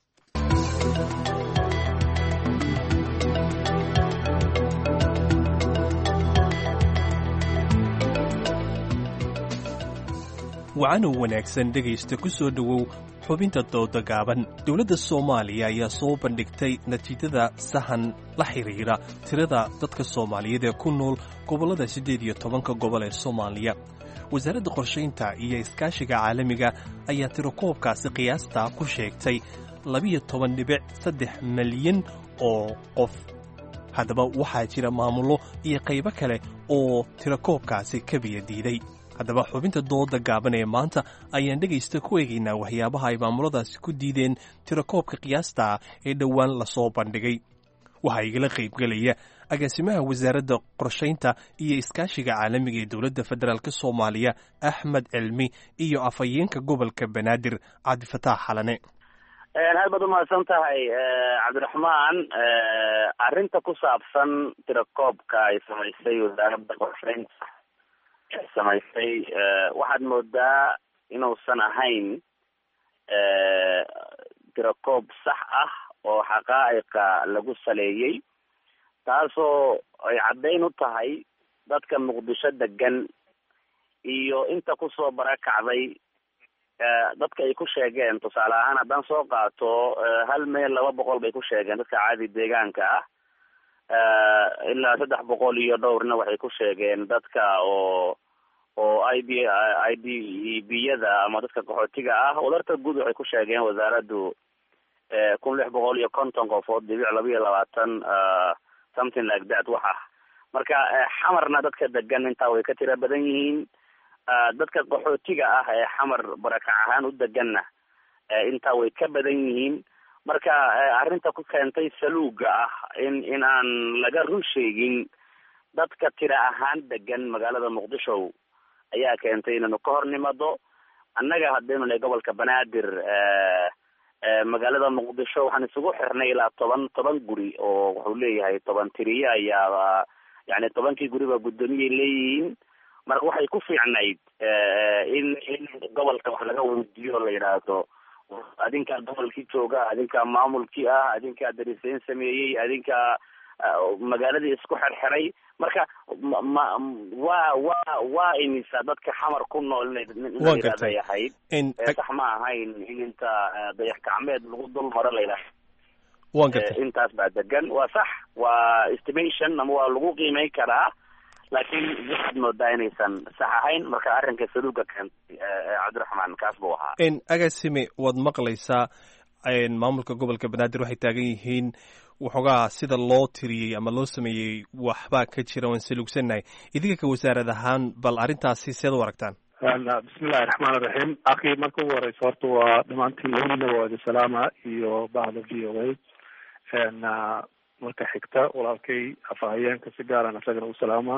Speaker 12: wacanow wanaagsan dhegaysta ku soo dhowow xubinta dooda gaaban dowladda soomaaliya ayaa soo bandhigtay natiijada sahan la xidhiidha tirada dadka soomaaliyeed ee ku nool gobollada siddeed iyo tobanka gobol ee soomaaliya wasaaradda qorshaynta iyo iskaashiga caalamiga ayaa tirakoobkaasi qiyaasta ku sheegtay labiyo toban dhibic saddex malyan oo qof haddaba waxaa jira maamullo iyo qaybo kale oo tirakoobkaasi ka biyadiiday haddaba xubinta dooda gaaban ee maanta ayaan dhegaysta ku eegaynaa waxyaabaha ay maamuladaasi ku diideen tirakoobka qiyaasta ee dhowaan lasoo bandhigay waxaa igala qaybgelaya agaasimaha wasaaradda qorshaynta iyo iskaashiga caalamiga ee dowladda federaalk soomaaliya axmed cilmi iyo afhayeenka gobolka banaadir cabdifataax xalane
Speaker 13: aad baad umahadsan tahay cabdiraxmaan arrinta ku saabsan tirakoobka ay samaysay wasaaradda qorshaynta samaysay waxaad moodaa inuusan ahayn tirakoob sax ah oo xaqaa'iqa lagu saleeyey taasoo ay caddayn u tahay dadka muqdisho degan iyo inta kusoo barakacday dadka ay ku sheegeen tusaale ahaan haddaan soo qaato hal meel laba boqol bay ku sheegeen dadka caadi deegaanka ah ilaa saddex boqol iyo dhowrna waxay ku sheegeen dadka oo oo i b i d b-yada ama dadka qaxootiga ah wadarta guud waxay ku sheegeen wasaaraddu kun lix boqol iyo konton qofood dhibic laba iyo labaatan something like that wax ah marka xamarna dadka degan intaa way ka tira badan yihiin dadka qaxootiga ah ee xamar barakac ahaan u deganna intaa way ka badan yihiin marka arrinta ku keentay saluuga ah in in aan laga run sheegin dadka tira ahaan degan magaalada muqdisho ayaa keentay inaynu ka hor nimado annaga haddaynu nahay gobolka banaadir magaalada muqdisho waxaan isugu xirnay ilaa toban toban guri oo wuxuu leeyahay toban tiriye ayaa yani tobankii guriba guddoomiyay leeyihiin marka waxay ku fiicnayd in in gobolka wax laga weydiiyo la yidhaahdo adinkaa gobolkii jooga adinkaa maamulkii ah adinkaa darisayn sameeyey adinkaa magaaladii isku xerxeray marka ma waa waa waa imisa dadka xamar ku nool ina yidhahday ahayd sax ma ahayn in inta dayax gacmeed lagu dul maro la yidhahdo
Speaker 12: wan gartay
Speaker 13: intaas baa degan waa sax waa estimation ama waa lagu qiimeyn karaa laakiin waxaad moodaa inaysan sax ahayn marka arrinka saluuga keentay cabdiraxmaan kaas buu ahaa
Speaker 12: agaasime waad maqlaysaa maamulka gobolka banaadir waxay taagan yihiin waxoogaa sida loo tiriyey ama loo sameeyey waxbaa ka jira waan saluugsannahay idinka ka wasaarad ahaan bal arrintaasi seed u aragtaan
Speaker 14: bismillahi raxmaan iraxiim akii marka ugu horeysa horta waa dhamaantiin labadiinaba waa idin salaama iyo bahda v o a marka xigta walaalkay afahayeenka si gaaran isagana u salaama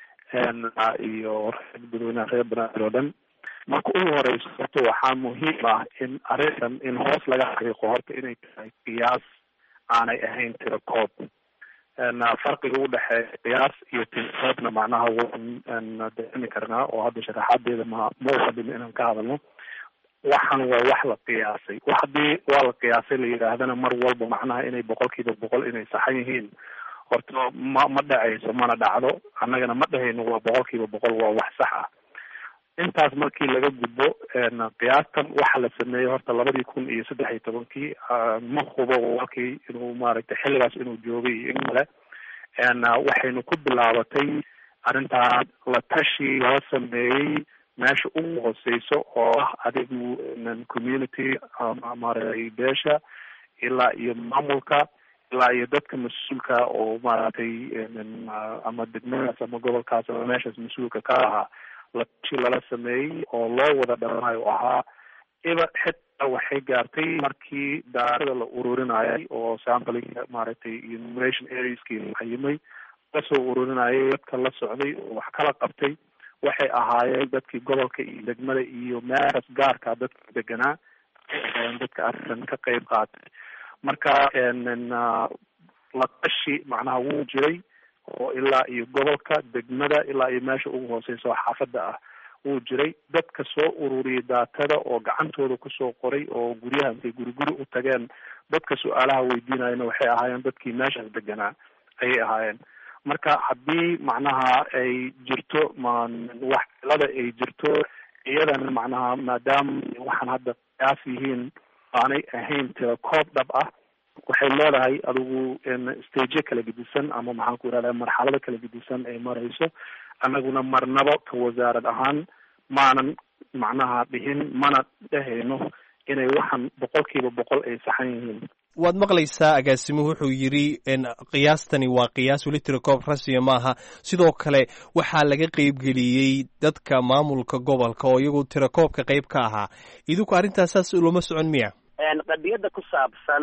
Speaker 14: iyo dadweynaha reer banaadir oo dhan marka ugu horeyso horta waxaa muhiim ah in arrintan in hoos laga xaqiiqo horta inay tahay qiyaas aanay ahayn tiro koob farqiga udhexeeya qiyaas iyo tirakoobna macnaha waan dareemi karnaa oo hadda sharaxaadeeda ma ma uqadino inaan ka hadalno waxan waa wax la qiyaasay wax hadii waa la qiyaasay la yidhaahdana mar walba macnaha inay boqolkiiba boqol inay saxan yihiin horta ma ma dhacayso mana dhacdo annagana ma dhahayno waa boqolkiiba boqol waa wax sax ah intaas markii laga gudbo qiyaastan waxa la sameeyey horta labadii kun iyo saddex iyo tobankii ma hubo walkii inuu maaragtay xilligaas inuu joogay iyo in kale waxaynu ku bilaabatay arrintaa la tashi lala sameeyey meesha ugu hooseyso oo ah adigu community maaragtay beesha ilaa iyo maamulka ilaa iyo dadka mas-uulka oo maaragtay ama degmadaas ama gobolkaas ama meeshaas mas-uulka ka ahaa la tashi lala sameeyey oo loo wada dhamaayo ahaa iba xitaa waxay gaartay markii daarada la ururinayay oo samplinga maaragtay enumeration areaskii la xayimay lasoo ururinayay dadka la socday oo wax kala qabtay waxay ahaayeen dadkii gobolka iyo degmada iyo meeshaas gaarka dadka deganaa dadka arrintan ka qeyb qaatay marka la tashi macnaha wuu jiray oo ilaa iyo gobolka degmada ilaa iyo meesha ugu hooseysa oo xaafadda ah wuu jiray dadka soo ururiyay daatada oo gacantooda kusoo qoray oo guryaha intay guri guri u tageen dadka su-aalaha weydiinayana waxay ahaayeen dadkii meeshaas deganaa ayay ahaayeen marka haddii macnaha ay jirto wax cilada ay jirto iyadana macnaha maadaama waxaan hadda qiyaas yihiin aanay ahayn tira koob dhab ah waxay leedahay adigu staje kala gedisan ama maxaan ku irahda marxalado kala gedisan ay marayso annaguna marnabo ka wasaarad ahaan maanan macnaha dhihin mana dhehayno inay waxan boqolkiiba boqol ay saxan yihiin
Speaker 12: waad maqlaysaa agaasimuhu wuxuu yidhi qiyaastani waa qiyaas weli tirakoob rasmiya maaha sidoo kale waxaa laga qeybgeliyey dadka maamulka gobolka oo iyagu tirakoobka qeyb ka ahaa idinku arrintaas saas ulama socon miya
Speaker 13: qadiyadda ku saabsan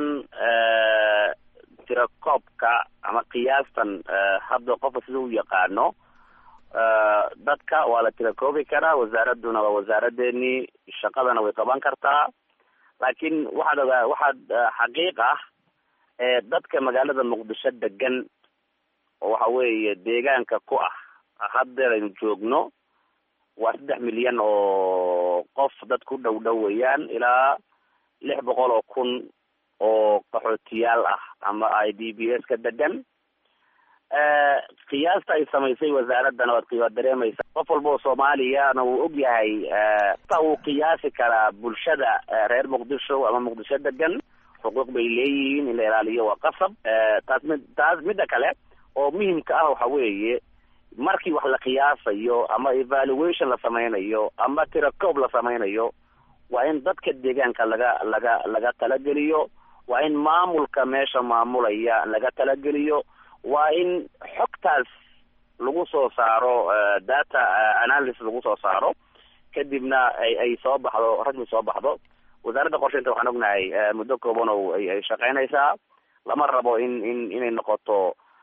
Speaker 13: tirakoobka ama qiyaastan hadda qofka sida u yaqaano dadka waa la tirakoobi karaa wasaaradduna waa wasaaradeenii shaqadana way qaban kartaa laakiin waxaad ogaa waxaad xaqiiq ah dadka magaalada muqdisho degan oo waxa weeye deegaanka ku ah haddeer aynu joogno waa saddex milyan oo qof dad ku dhow dhow weeyaan ilaa lix boqol oo kun oo qaxootiyaal ah ama i d b s ka degan qiyaasta ay samaysay wasaaraddana waad waad dareemaysa qof walba oo soomaaliyana wuu og yahay ta wuu qiyaasi karaa bulshada reer muqdisho ama muqdisho degan xuquuq bay leeyihiin in la ilaaliyo waa qasab taas mid taas midda kale oo muhimka ah waxa weeye markii wax la qiyaasayo ama evaluation la samaynayo ama tirakoob la samaynayo waa in dadka deegaanka laga laga laga talageliyo waa in maamulka meesha maamulaya laga talageliyo waa in xogtaas lagu soo saaro data analysis lagu soo saaro kadibna ay ay soo baxdo rasmi soo baxdo wasaaradda qorsheynta waxaan ognahay muddo kooban oo ay ay shaqeynaysaa lama rabo in in inay noqoto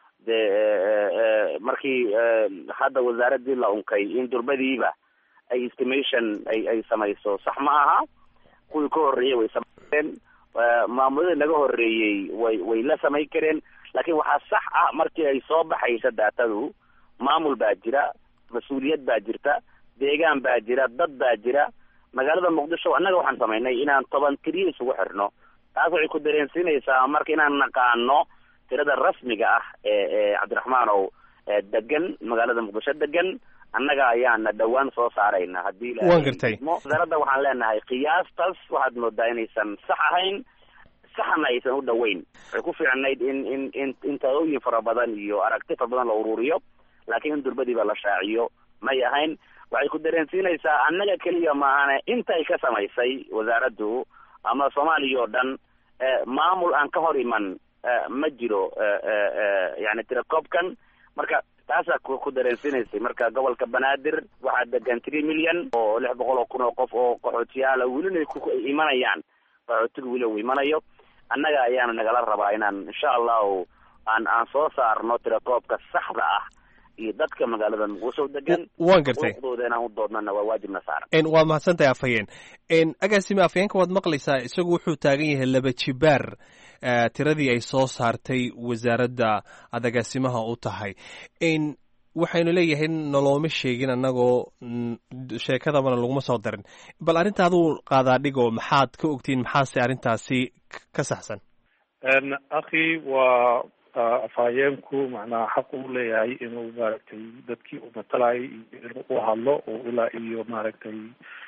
Speaker 13: dee markii hadda wasaaraddii la unkay in durbadiiba ay estimation ay ay samayso sax ma aha kuwii ka horreeyey way samayn maamuladii naga horreeyey way way la samayn kareen laakiin waxaa sax ah markii ay soo baxaysa daatadu maamul baa jira mas-uuliyad baa jirta deegaan baa jira dad baa jira magaalada muqdisho annaga waxaan samaynay inaan toban tiriya isugu xirno taas waxay ku dareensiinaysaa marka inaan naqaano tirada rasmiga ah ee ee cabdiraxmaanow degan magaalada muqdisho degan annaga ayaana dhowaan soo saarayna haddii
Speaker 12: waan gartay
Speaker 13: wasaaradda waxaan leenahay qiyaastaas waxaad moodaa inaysan sax ahayn saxna aysan u dhoweyn waxay ku fiicnayd in in in in talooyin fara badan iyo aragti fara badan la ururiyo laakiin in durbadiiba la shaaciyo may ahayn waxay ku dareensiinaysaa annaga keliya maahane intay ka samaysay wasaaraddu ama soomaaliya oo dhan maamul aan ka hor iman ma jiro yani tirakoobkan marka taasaa ku dareensiinaysay marka gobolka banaadir waxaa degan three million oo lix boqol oo kun oo qof oo qaxootiyaala welina ku imanayaan qaxootiga weli uu imanayo annaga ayaana nagala rabaa inaan insha allahu aan aan soo saarno tirakoobka saxda ah iyo dadka magaalada muqdisho degan
Speaker 12: waan gartay
Speaker 13: xuquuqdooda inaan u doodnana waa waajibna saaran
Speaker 12: waad mahadsantahay afhayeen agaasime afhayeenka waad maqlaysaa isagu wuxuu taagan yahay laba jibaar tiradii ay soo saartay wasaaradda aad agaasimaha u tahay waxaynu leeyahay nolooma sheegin annagoo sheekadabana laguma soo darin bal arrinta aduu qaadaa dhigoo maxaad ka ogtiin maxaase arrintaasi ka saxsan
Speaker 14: akhi waa afhayeenku macnaha xaq uu leeyahay inuu maaragtay dadkii uu matalayay iyo inuu u hadlo oo ilaa iyo maaragtay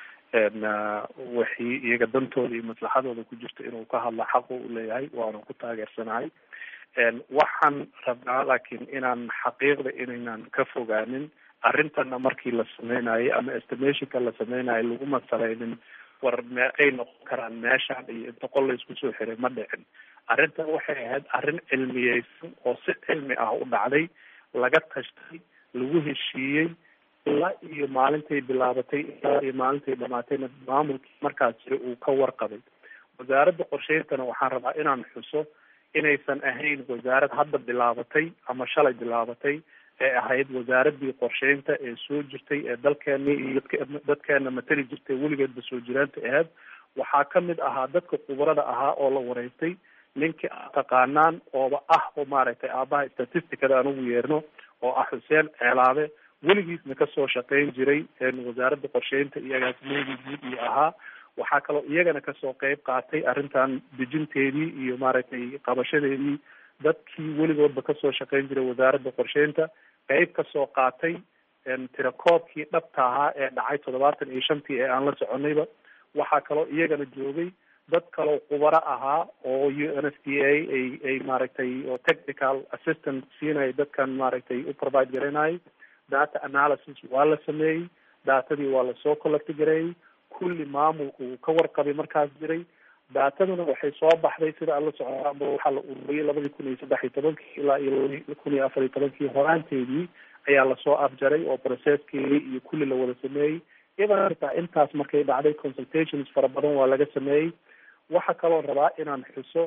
Speaker 14: wixii iyaga dantooda iyo maslaxadooda ku jirto inuu ka hadlo xaq uu leeyahay waana ku taageersanahay waxaan rabnaa laakiin inaan xaqiiqda inaynan ka fogaanin arrintana markii la sameynayay ama estimationka la sameynayo laguma salaynin war meeqay noqon karaan meeshaan iyo inta qol la isku soo xiray ma dhicin arrintan waxay ahayd arrin cilmiyeysan oo si cilmi ah u dhacday laga tashtay lagu heshiiyey ilaa iyo maalintay bilaabatay ilaa iyo maalintay dhamaatayna maamulkii markaas jira uu ka warqabay wasaaradda qorsheyntana waxaan rabaa inaan xuso inaysan ahayn wasaarad hadda bilaabatay ama shalay bilaabatay ee ahayd wasaaraddii qorsheynta ee soo jirtay ee dalkeeni iyo dadkeena matali jirtay weligeedba soo jiraanta ahayd waxaa kamid ahaa dadka khubarada ahaa oo la wareystay ninkii aad taqaanaan ooba ah oo maaragtay aabaha statisticada aan ugu yeerno oo ah xuseen ceelaabe weligiisna kasoo shaqeyn jiray wasaaradda qorsheynta iyo agaasimaheedii guud iyo ahaa waxaa kaloo iyagana kasoo qeyb qaatay arrintan dejinteedii iyo maaragtay qabashadeedii dadkii weligoodba kasoo shaqeyn jiray wasaaradda qorsheynta qeyb kasoo qaatay tirakoobkii dhabta ahaa ee dhacay toddobaatan iyo shantii ee aan la soconayba waxaa kaloo iyagana joogay dad kaloo khubaro ahaa oo u n s d a ay ay maaragtay oo technical assistant siinaya dadkan maaragtay u provide garanayay data analysis waa la sameeyey datadii waa lasoo collecti gareeyey kulli maamulku uu ka warqabay markaas jiray daataduna waxay soo baxday sida aan la socda ama waxaa la ururiyey labadii kun iyo saddex iyo tobankii ilaa iyo labadi kun iyo afar iyo tobankii horaanteedii ayaa lasoo afjaray oo processkeedii iyo kulli la wada sameeyey iyadan xitaa intaas markay dhacday consultations fara badan waa laga sameeyey waxaa kaloo rabaa inaan xuso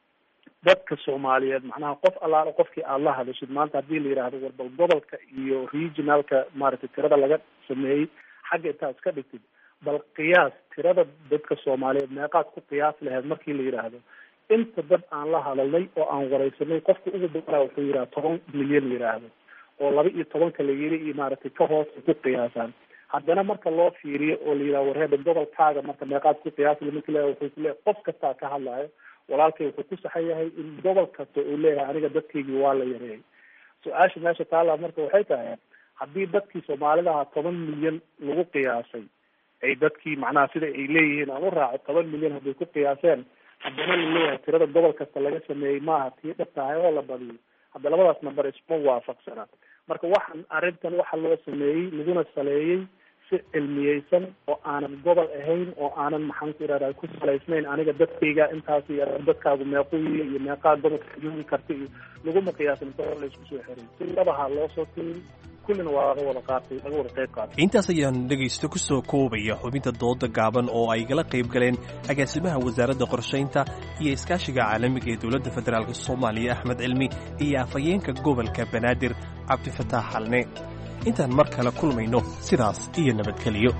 Speaker 14: dadka soomaaliyeed macnaha qof allaala qofkii aada la hadashid maanta haddii la yidhaahdo warbal gobolka iyo regionalka maaragtay tirada laga sameeyey xagga intaad iska dhigtid bal qiyaas tirada dadka soomaaliyeed meeqaad ku qiyaas laheyd markii la yidhaahdo inta dad aan la hadalnay oo aan wareysanay qofka ugu badanaa wuxuu yidhaha toban milyan la yidhaahdo oo laba iyo tobanka la yiri iyo maaragtay ka hoos ay ku qiyaasaan haddana marka loo fiiriyo oo la yidhaha warheeda gobolkaaga marka meeqaad ku qiyaasla marki le wuxuu kuleeyahay qof kastaa ka hadlayo walaalkay wuxuu ku saxan yahay in gobol kasta uu leeyahay aniga dadkaygii waa la yareeyay su-aasha meesha taalla marka waxay tahay haddii dadkii soomaalidaha toban milyan lagu qiyaasay ay dadkii macnaha sida ay leeyihiin aan u raaco toban milyan hadday ku qiyaaseen haddana laleeyahay tirada gobol kasta laga sameeyey maaha tii dhab tahay oo la badiyo hadda labadaas namber isma waafaqsana marka waxaan arrintan waxa loo sameeyey laguna saleeyey si cilmiyeysan oo aanan gobol ahayn oo aanan maxaan ku irahda ku salaysnayn aniga dadkayga intaas iyo dadkaagu meequu iyo iyo meeqaa gobolka joogi karta iyo laguma qiyaasin inta hor laysku soo xiray si labaha loo soo tirin kullina waa laga wada qaatay laga wada qayb qaatay
Speaker 12: intaas ayaan dhegaysto ku soo koobaya xubinta dooda gaaban oo ay gala qayb galeen agaasimaha wasaaradda qorshaynta iyo iskaashiga caalamiga ee dowladda federaalk soomaaliya axmed cilmi iyo afhayeenka gobolka banaadir cabdifataax xalne intaan mar kale kulmayno sidaas iyo nabadgeliyo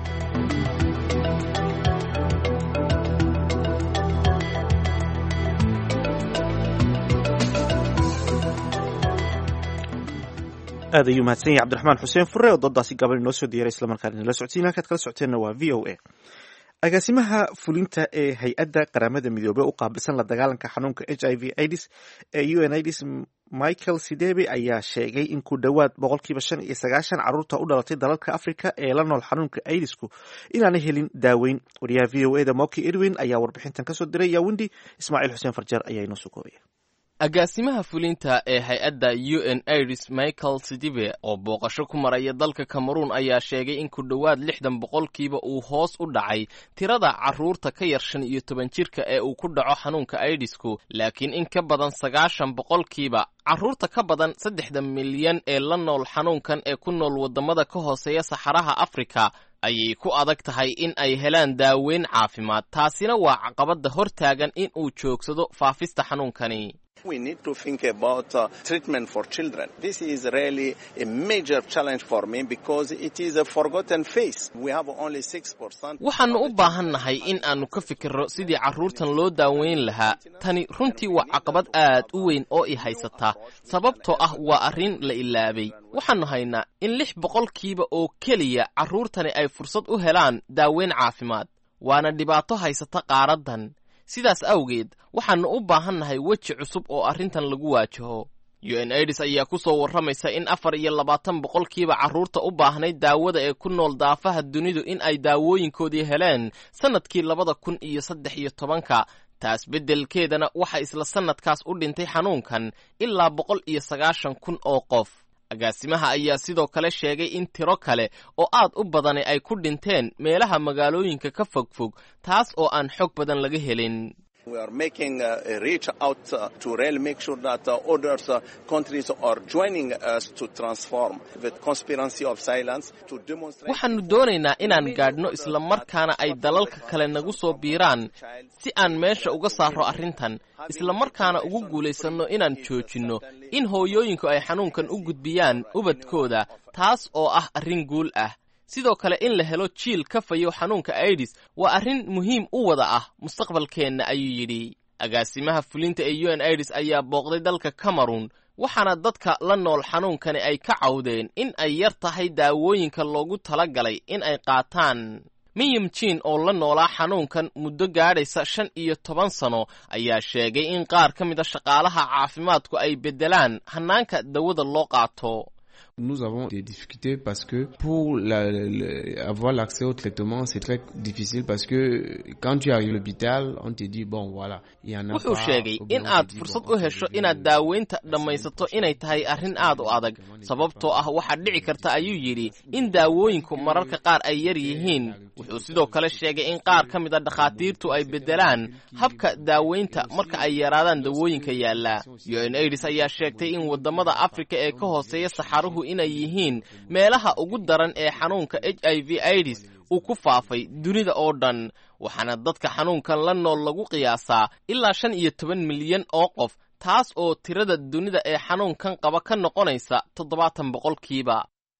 Speaker 1: aad ayuu mahadsan yahay cabdiraxmaan xuseen fure oo doodaasi gaban inoo soo diyaray islamarkaana inala socodsiin halkaad kala socoteenna waa v o a agaasimaha fulinta ee hay-adda qaramada midoobey u qaabilsan la dagaalanka xanuunka h i v ids ee u n ids michael sidebe ayaa sheegay in ku dhowaad boqolkiiba shan iyo sagaashan carruurta u dhalatay dalalka africa ee la nool xanuunka idisku inaanay helin daaweyn wariyaha v o eda moki edwin ayaa warbixintan kasoo diray yawindi ismaaciil xuseen farjeer ayaa inoo soo koobaya
Speaker 15: agaasimaha fulinta ee hay-adda u n iris michael sidibe oo booqasho ku maraya dalka cameruun ayaa sheegay in ku dhowaad lixdan boqolkiiba uu hoos u dhacay tirada carruurta ka yar shan iyo toban jirka ee uu ku dhaco xanuunka aidisku laakiin in ka badan sagaashan boqolkiiba carruurta ka badan saddexda milyan ee la nool xanuunkan ee ku nool waddamada ka hooseeya saxaraha afrika ayay ku adag tahay in ay helaan daaweyn caafimaad taasina waa caqabadda hor taagan in uu joogsado faafista xanuunkani
Speaker 16: We need to think about uh, treatment for children. This is really a major challenge for me because it is a forgotten face. We have only 6%.
Speaker 15: waxaannu u baahannahay in aannu ka fikirro sidii carruurtan loo daaweyn lahaa tani runtii waa caqabad aad u weyn oo i haysataa sababtoo ah waa arrin la ilaabay waxaannu haynaa in lix boqolkiiba oo keliya carruurtani ay fursad u helaan daaweyn caafimaad waana dhibaato haysata qaaraddan sidaas awgeed waxaannu u baahannahay weji cusub oo arrintan lagu waajaho u n aids ayaa ku soo warramaysa in afar iyo labaatan boqolkiiba carruurta u baahnayd daawada ee ku nool daafaha dunidu in ay daawooyinkoodii heleen sannadkii labada kun iyo saddex iyo tobanka taas beddelkeedana waxa isla sannadkaas u dhintay xanuunkan ilaa boqol iyo sagaashan kun oo qof agaasimaha ayaa sidoo kale sheegay in tiro kale oo aad u badani ay ku dhinteen meelaha magaalooyinka ka fogfog taas oo aan xog badan laga helin
Speaker 16: We are making uh, a reach out uh, to really make sure that uh, other uh, countries are joining us to transform the conspiracy of silence to demonstrate.
Speaker 15: waxaannu doonaynaa inaan gaadhno isla markaana ay dalalka kale nagu soo biiraan si aan meesha uga saarro arrintan isla markaana ugu guulaysanno inaan joojinno in hooyooyinku ay xanuunkan u gudbiyaan ubadkooda taas oo ah arrin guul ah sidoo kale in la helo jiil ka fayo xanuunka aidis waa arrin muhiim u wada ah mustaqbalkeenna ayuu yidhi agaasimaha fulinta ee u n aids ayaa booqday dalka cameruun waxaana dadka la nool xanuunkani ay ka cawdeen in ay yar tahay daawooyinka loogu tala galay in ay qaataan miyam jiin oo la noolaa xanuunkan muddo gaadhaysa shan iyo toban sano ayaa sheegay in qaar ka mid a shaqaalaha caafimaadku ay beddelaan hannaanka dawada loo qaato
Speaker 17: Nous avons des difficultés parce que pour la, la, avoir l'accès au traitement, c'est très difficile parce que quand tu arrives à l'hôpital, on te dit, bon, voilà, il y en a
Speaker 15: wuxuu
Speaker 17: pas.
Speaker 15: sheegay in aad fursad u hesho inaad daaweynta dhammaysato inay tahay arrin aad u adag sababtoo ah waxaad dhici karta ayuu yidhi in daawooyinku mararka qaar ay yar yihiin wuxuu sidoo kale sheegay in qaar ka mid a dhakhaatiirtu ay beddelaan habka daaweynta marka ay yaraadaan dawooyinka yaalla u n aids ayaa sheegtay in waddamada afrika ee ka hooseeya saxaruhu inay yihiin meelaha ugu daran ee xanuunka h i v aids uu ku faafay dunida oo dhan waxaana dadka xanuunkan la nool lagu qiyaasaa ilaa shan iyo toban milyan oo qof taas oo tirada dunida ee xanuunkan qaba ka noqonaysa toddobaatan boqolkiiba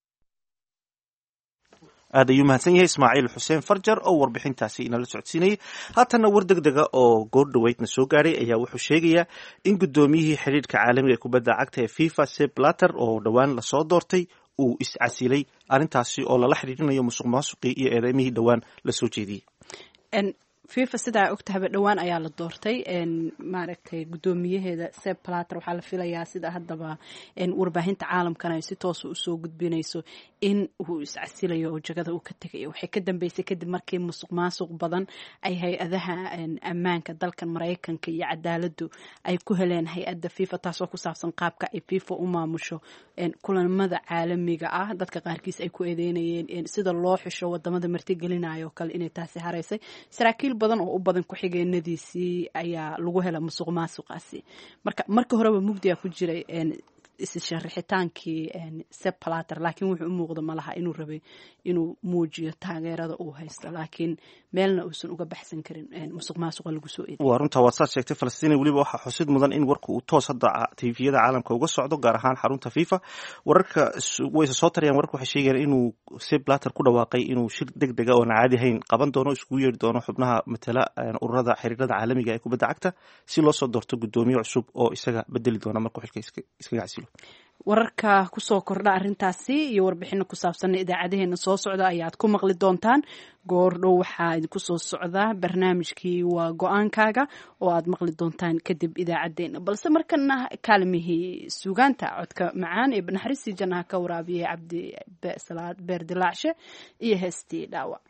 Speaker 1: aad ayuu mahadsan yahay ismaaciil xuseen farjar oo warbixintaasi inala socodsiinayay haatanna war deg dega oo goor dhoweydna soo gaadhay ayaa wuxuu sheegayaa in guddoomiyihii xidhiirka caalamiga ee kubadda cagta ee fifa sep blatter oo dhowaan lasoo doortay uu iscasilay arrintaasi oo lala xidhiirinayo musuq maasuqii iyo eedeymihii dhowaan lasoo jeediyey
Speaker 2: fifa sidaa ogtahaba dhowaan ayaa la doortay maaragtay guddoomiyaheeda seb plater waxaa la filayaa sida haddaba warbaahinta caalamkana ay si toosa usoo gudbinayso in uu iscasilayo oo jagada uu ka tegayo waxay ka dambeysay kadib markii musuq maasuq badan ay hay-adaha ammaanka dalkan maraykanka iyo cadaaladu ay ku heleen hay-adda fifa taasoo ku saabsan qaabka ay fifa u maamusho kulamada caalamiga ah dadka qaarkiis ay ku eedeynayeen sida loo xisho wadamada martigelinayo kale inay taasi haraysay saraakiil badan oo u badan ku-xigeenadiisii ayaa lagu hela musuq maasuqaasi marka marka horeba mugdiga ku jiray issharaxitaankii sepalater laakiin wuxuu u muuqda malaha inuu rabay inuu muujiyo taageerada uu haysto laakiin meelna uusan uga baxsan karin musuq maasuqa lagu soo eeday
Speaker 1: waa runtaa waad saad sheegtay falastiin weliba waxaa xusid mudan in warka uu toos hadda tviyada caalamka uga socdo gaar ahaan xarunta fifa wararka wayse soo tarayaan wararka waxay sheegayaan inuu sepalater ku dhawaaqay inuu shir deg dega oon caadi hayn qaban doono iskugu yeeri doono xubnaha matala ururada xiriirada caalamiga ee kubadda cagta si loo soo doorto guddoomiye cusub oo isaga bedeli doona markuu xilka iskaga casilo
Speaker 2: wararka kusoo kordha arrintaasi iyo warbixino ku saabsan idaacadeheena soo socda ayaad ku maqli doontaan goordhow waxaa idinku soo socdaa barnaamijkii waa go-aankaaga oo aad maqli doontaan kadib idaacadeena balse markana kaalmihii suugaanta codka macaan ee naxariistii jannaha ka waraabiyay cabdi salaad beer dilaacshe iyo heestii dhaawac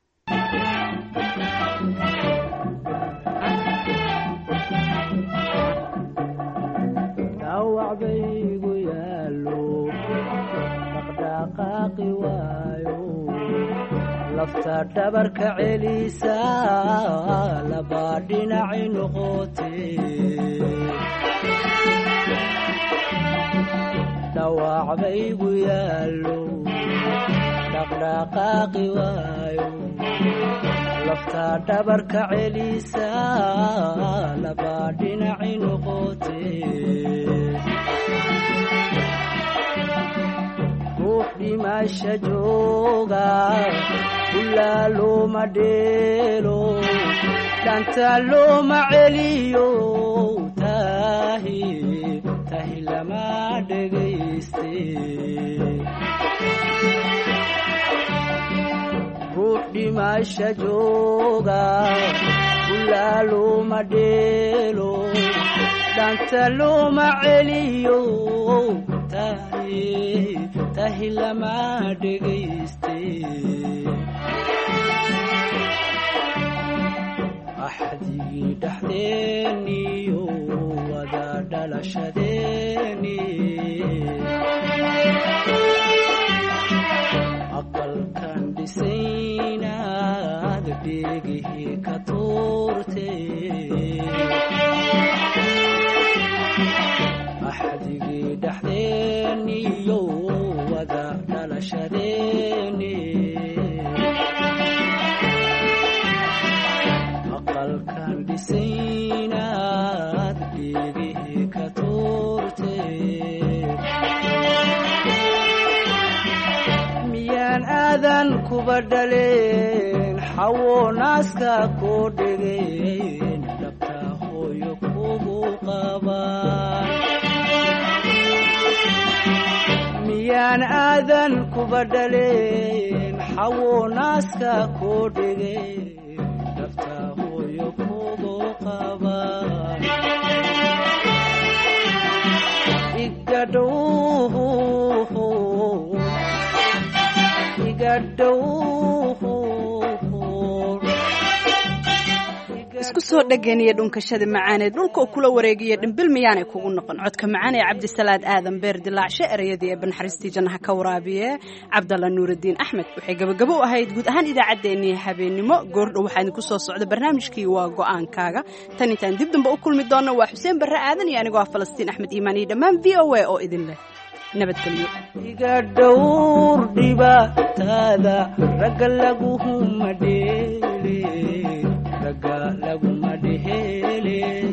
Speaker 18: baygu yaalo dhaqdhaqaaqi waayo lafta dhabarka celisa labaa dhinaci noqote dhawac baygu yaalo dhaqdhaqaaqi waayo lafta dhabarka celisa labaa dhinaci noqote ruux dhimasha jooga ulaa looma dheelo dhanta looma celiyo tahi tahi lama dhegayste ruux dhimasha jooga ulaa looma dheelo dhanta looma celiyo tahi tahi lama dhegayste axdigii dhexdeeniyo wada dhalashadeeni aqalkan dhisaynaad dheegihii ka tuurte axdigii dhexdeeniyo wada dhalashadeeni aqalkan dhisaynaad dheegihii ka tuurte miyaan aadan kuba dhaleen xawo naaska koo dhegeen dhabta hooyo kugu qabaan miyaan aadan kuba dhaleen xawo naaska koo dhegeen dhabta hooyo kugu qabaan igadhow
Speaker 2: isku soo dhegeniya dhunkashada macaaneed dhulka oo kula wareegiya dhimbil miyaanay kugu noqon codka macaan ee cabdisalaad aadan beer dilaacshe ereyadii ee banxariistii jannaha ka waraabiye cabdalla nuuraddiin axmed waxay gabagabo u ahayd guud ahaan idaacaddeenii habeennimo goordhow waxaa idinku soo socda barnaamijkii waa go-aankaaga tan intaan dib damba u kulmi doonno waa xuseen barre aadan iyo anigoo ah falastiin axmed iimaan iyo dhammaan v o a oo idin leh
Speaker 18: iga dhowr dhibaatada ragga laguma dheele ragga laguma dheele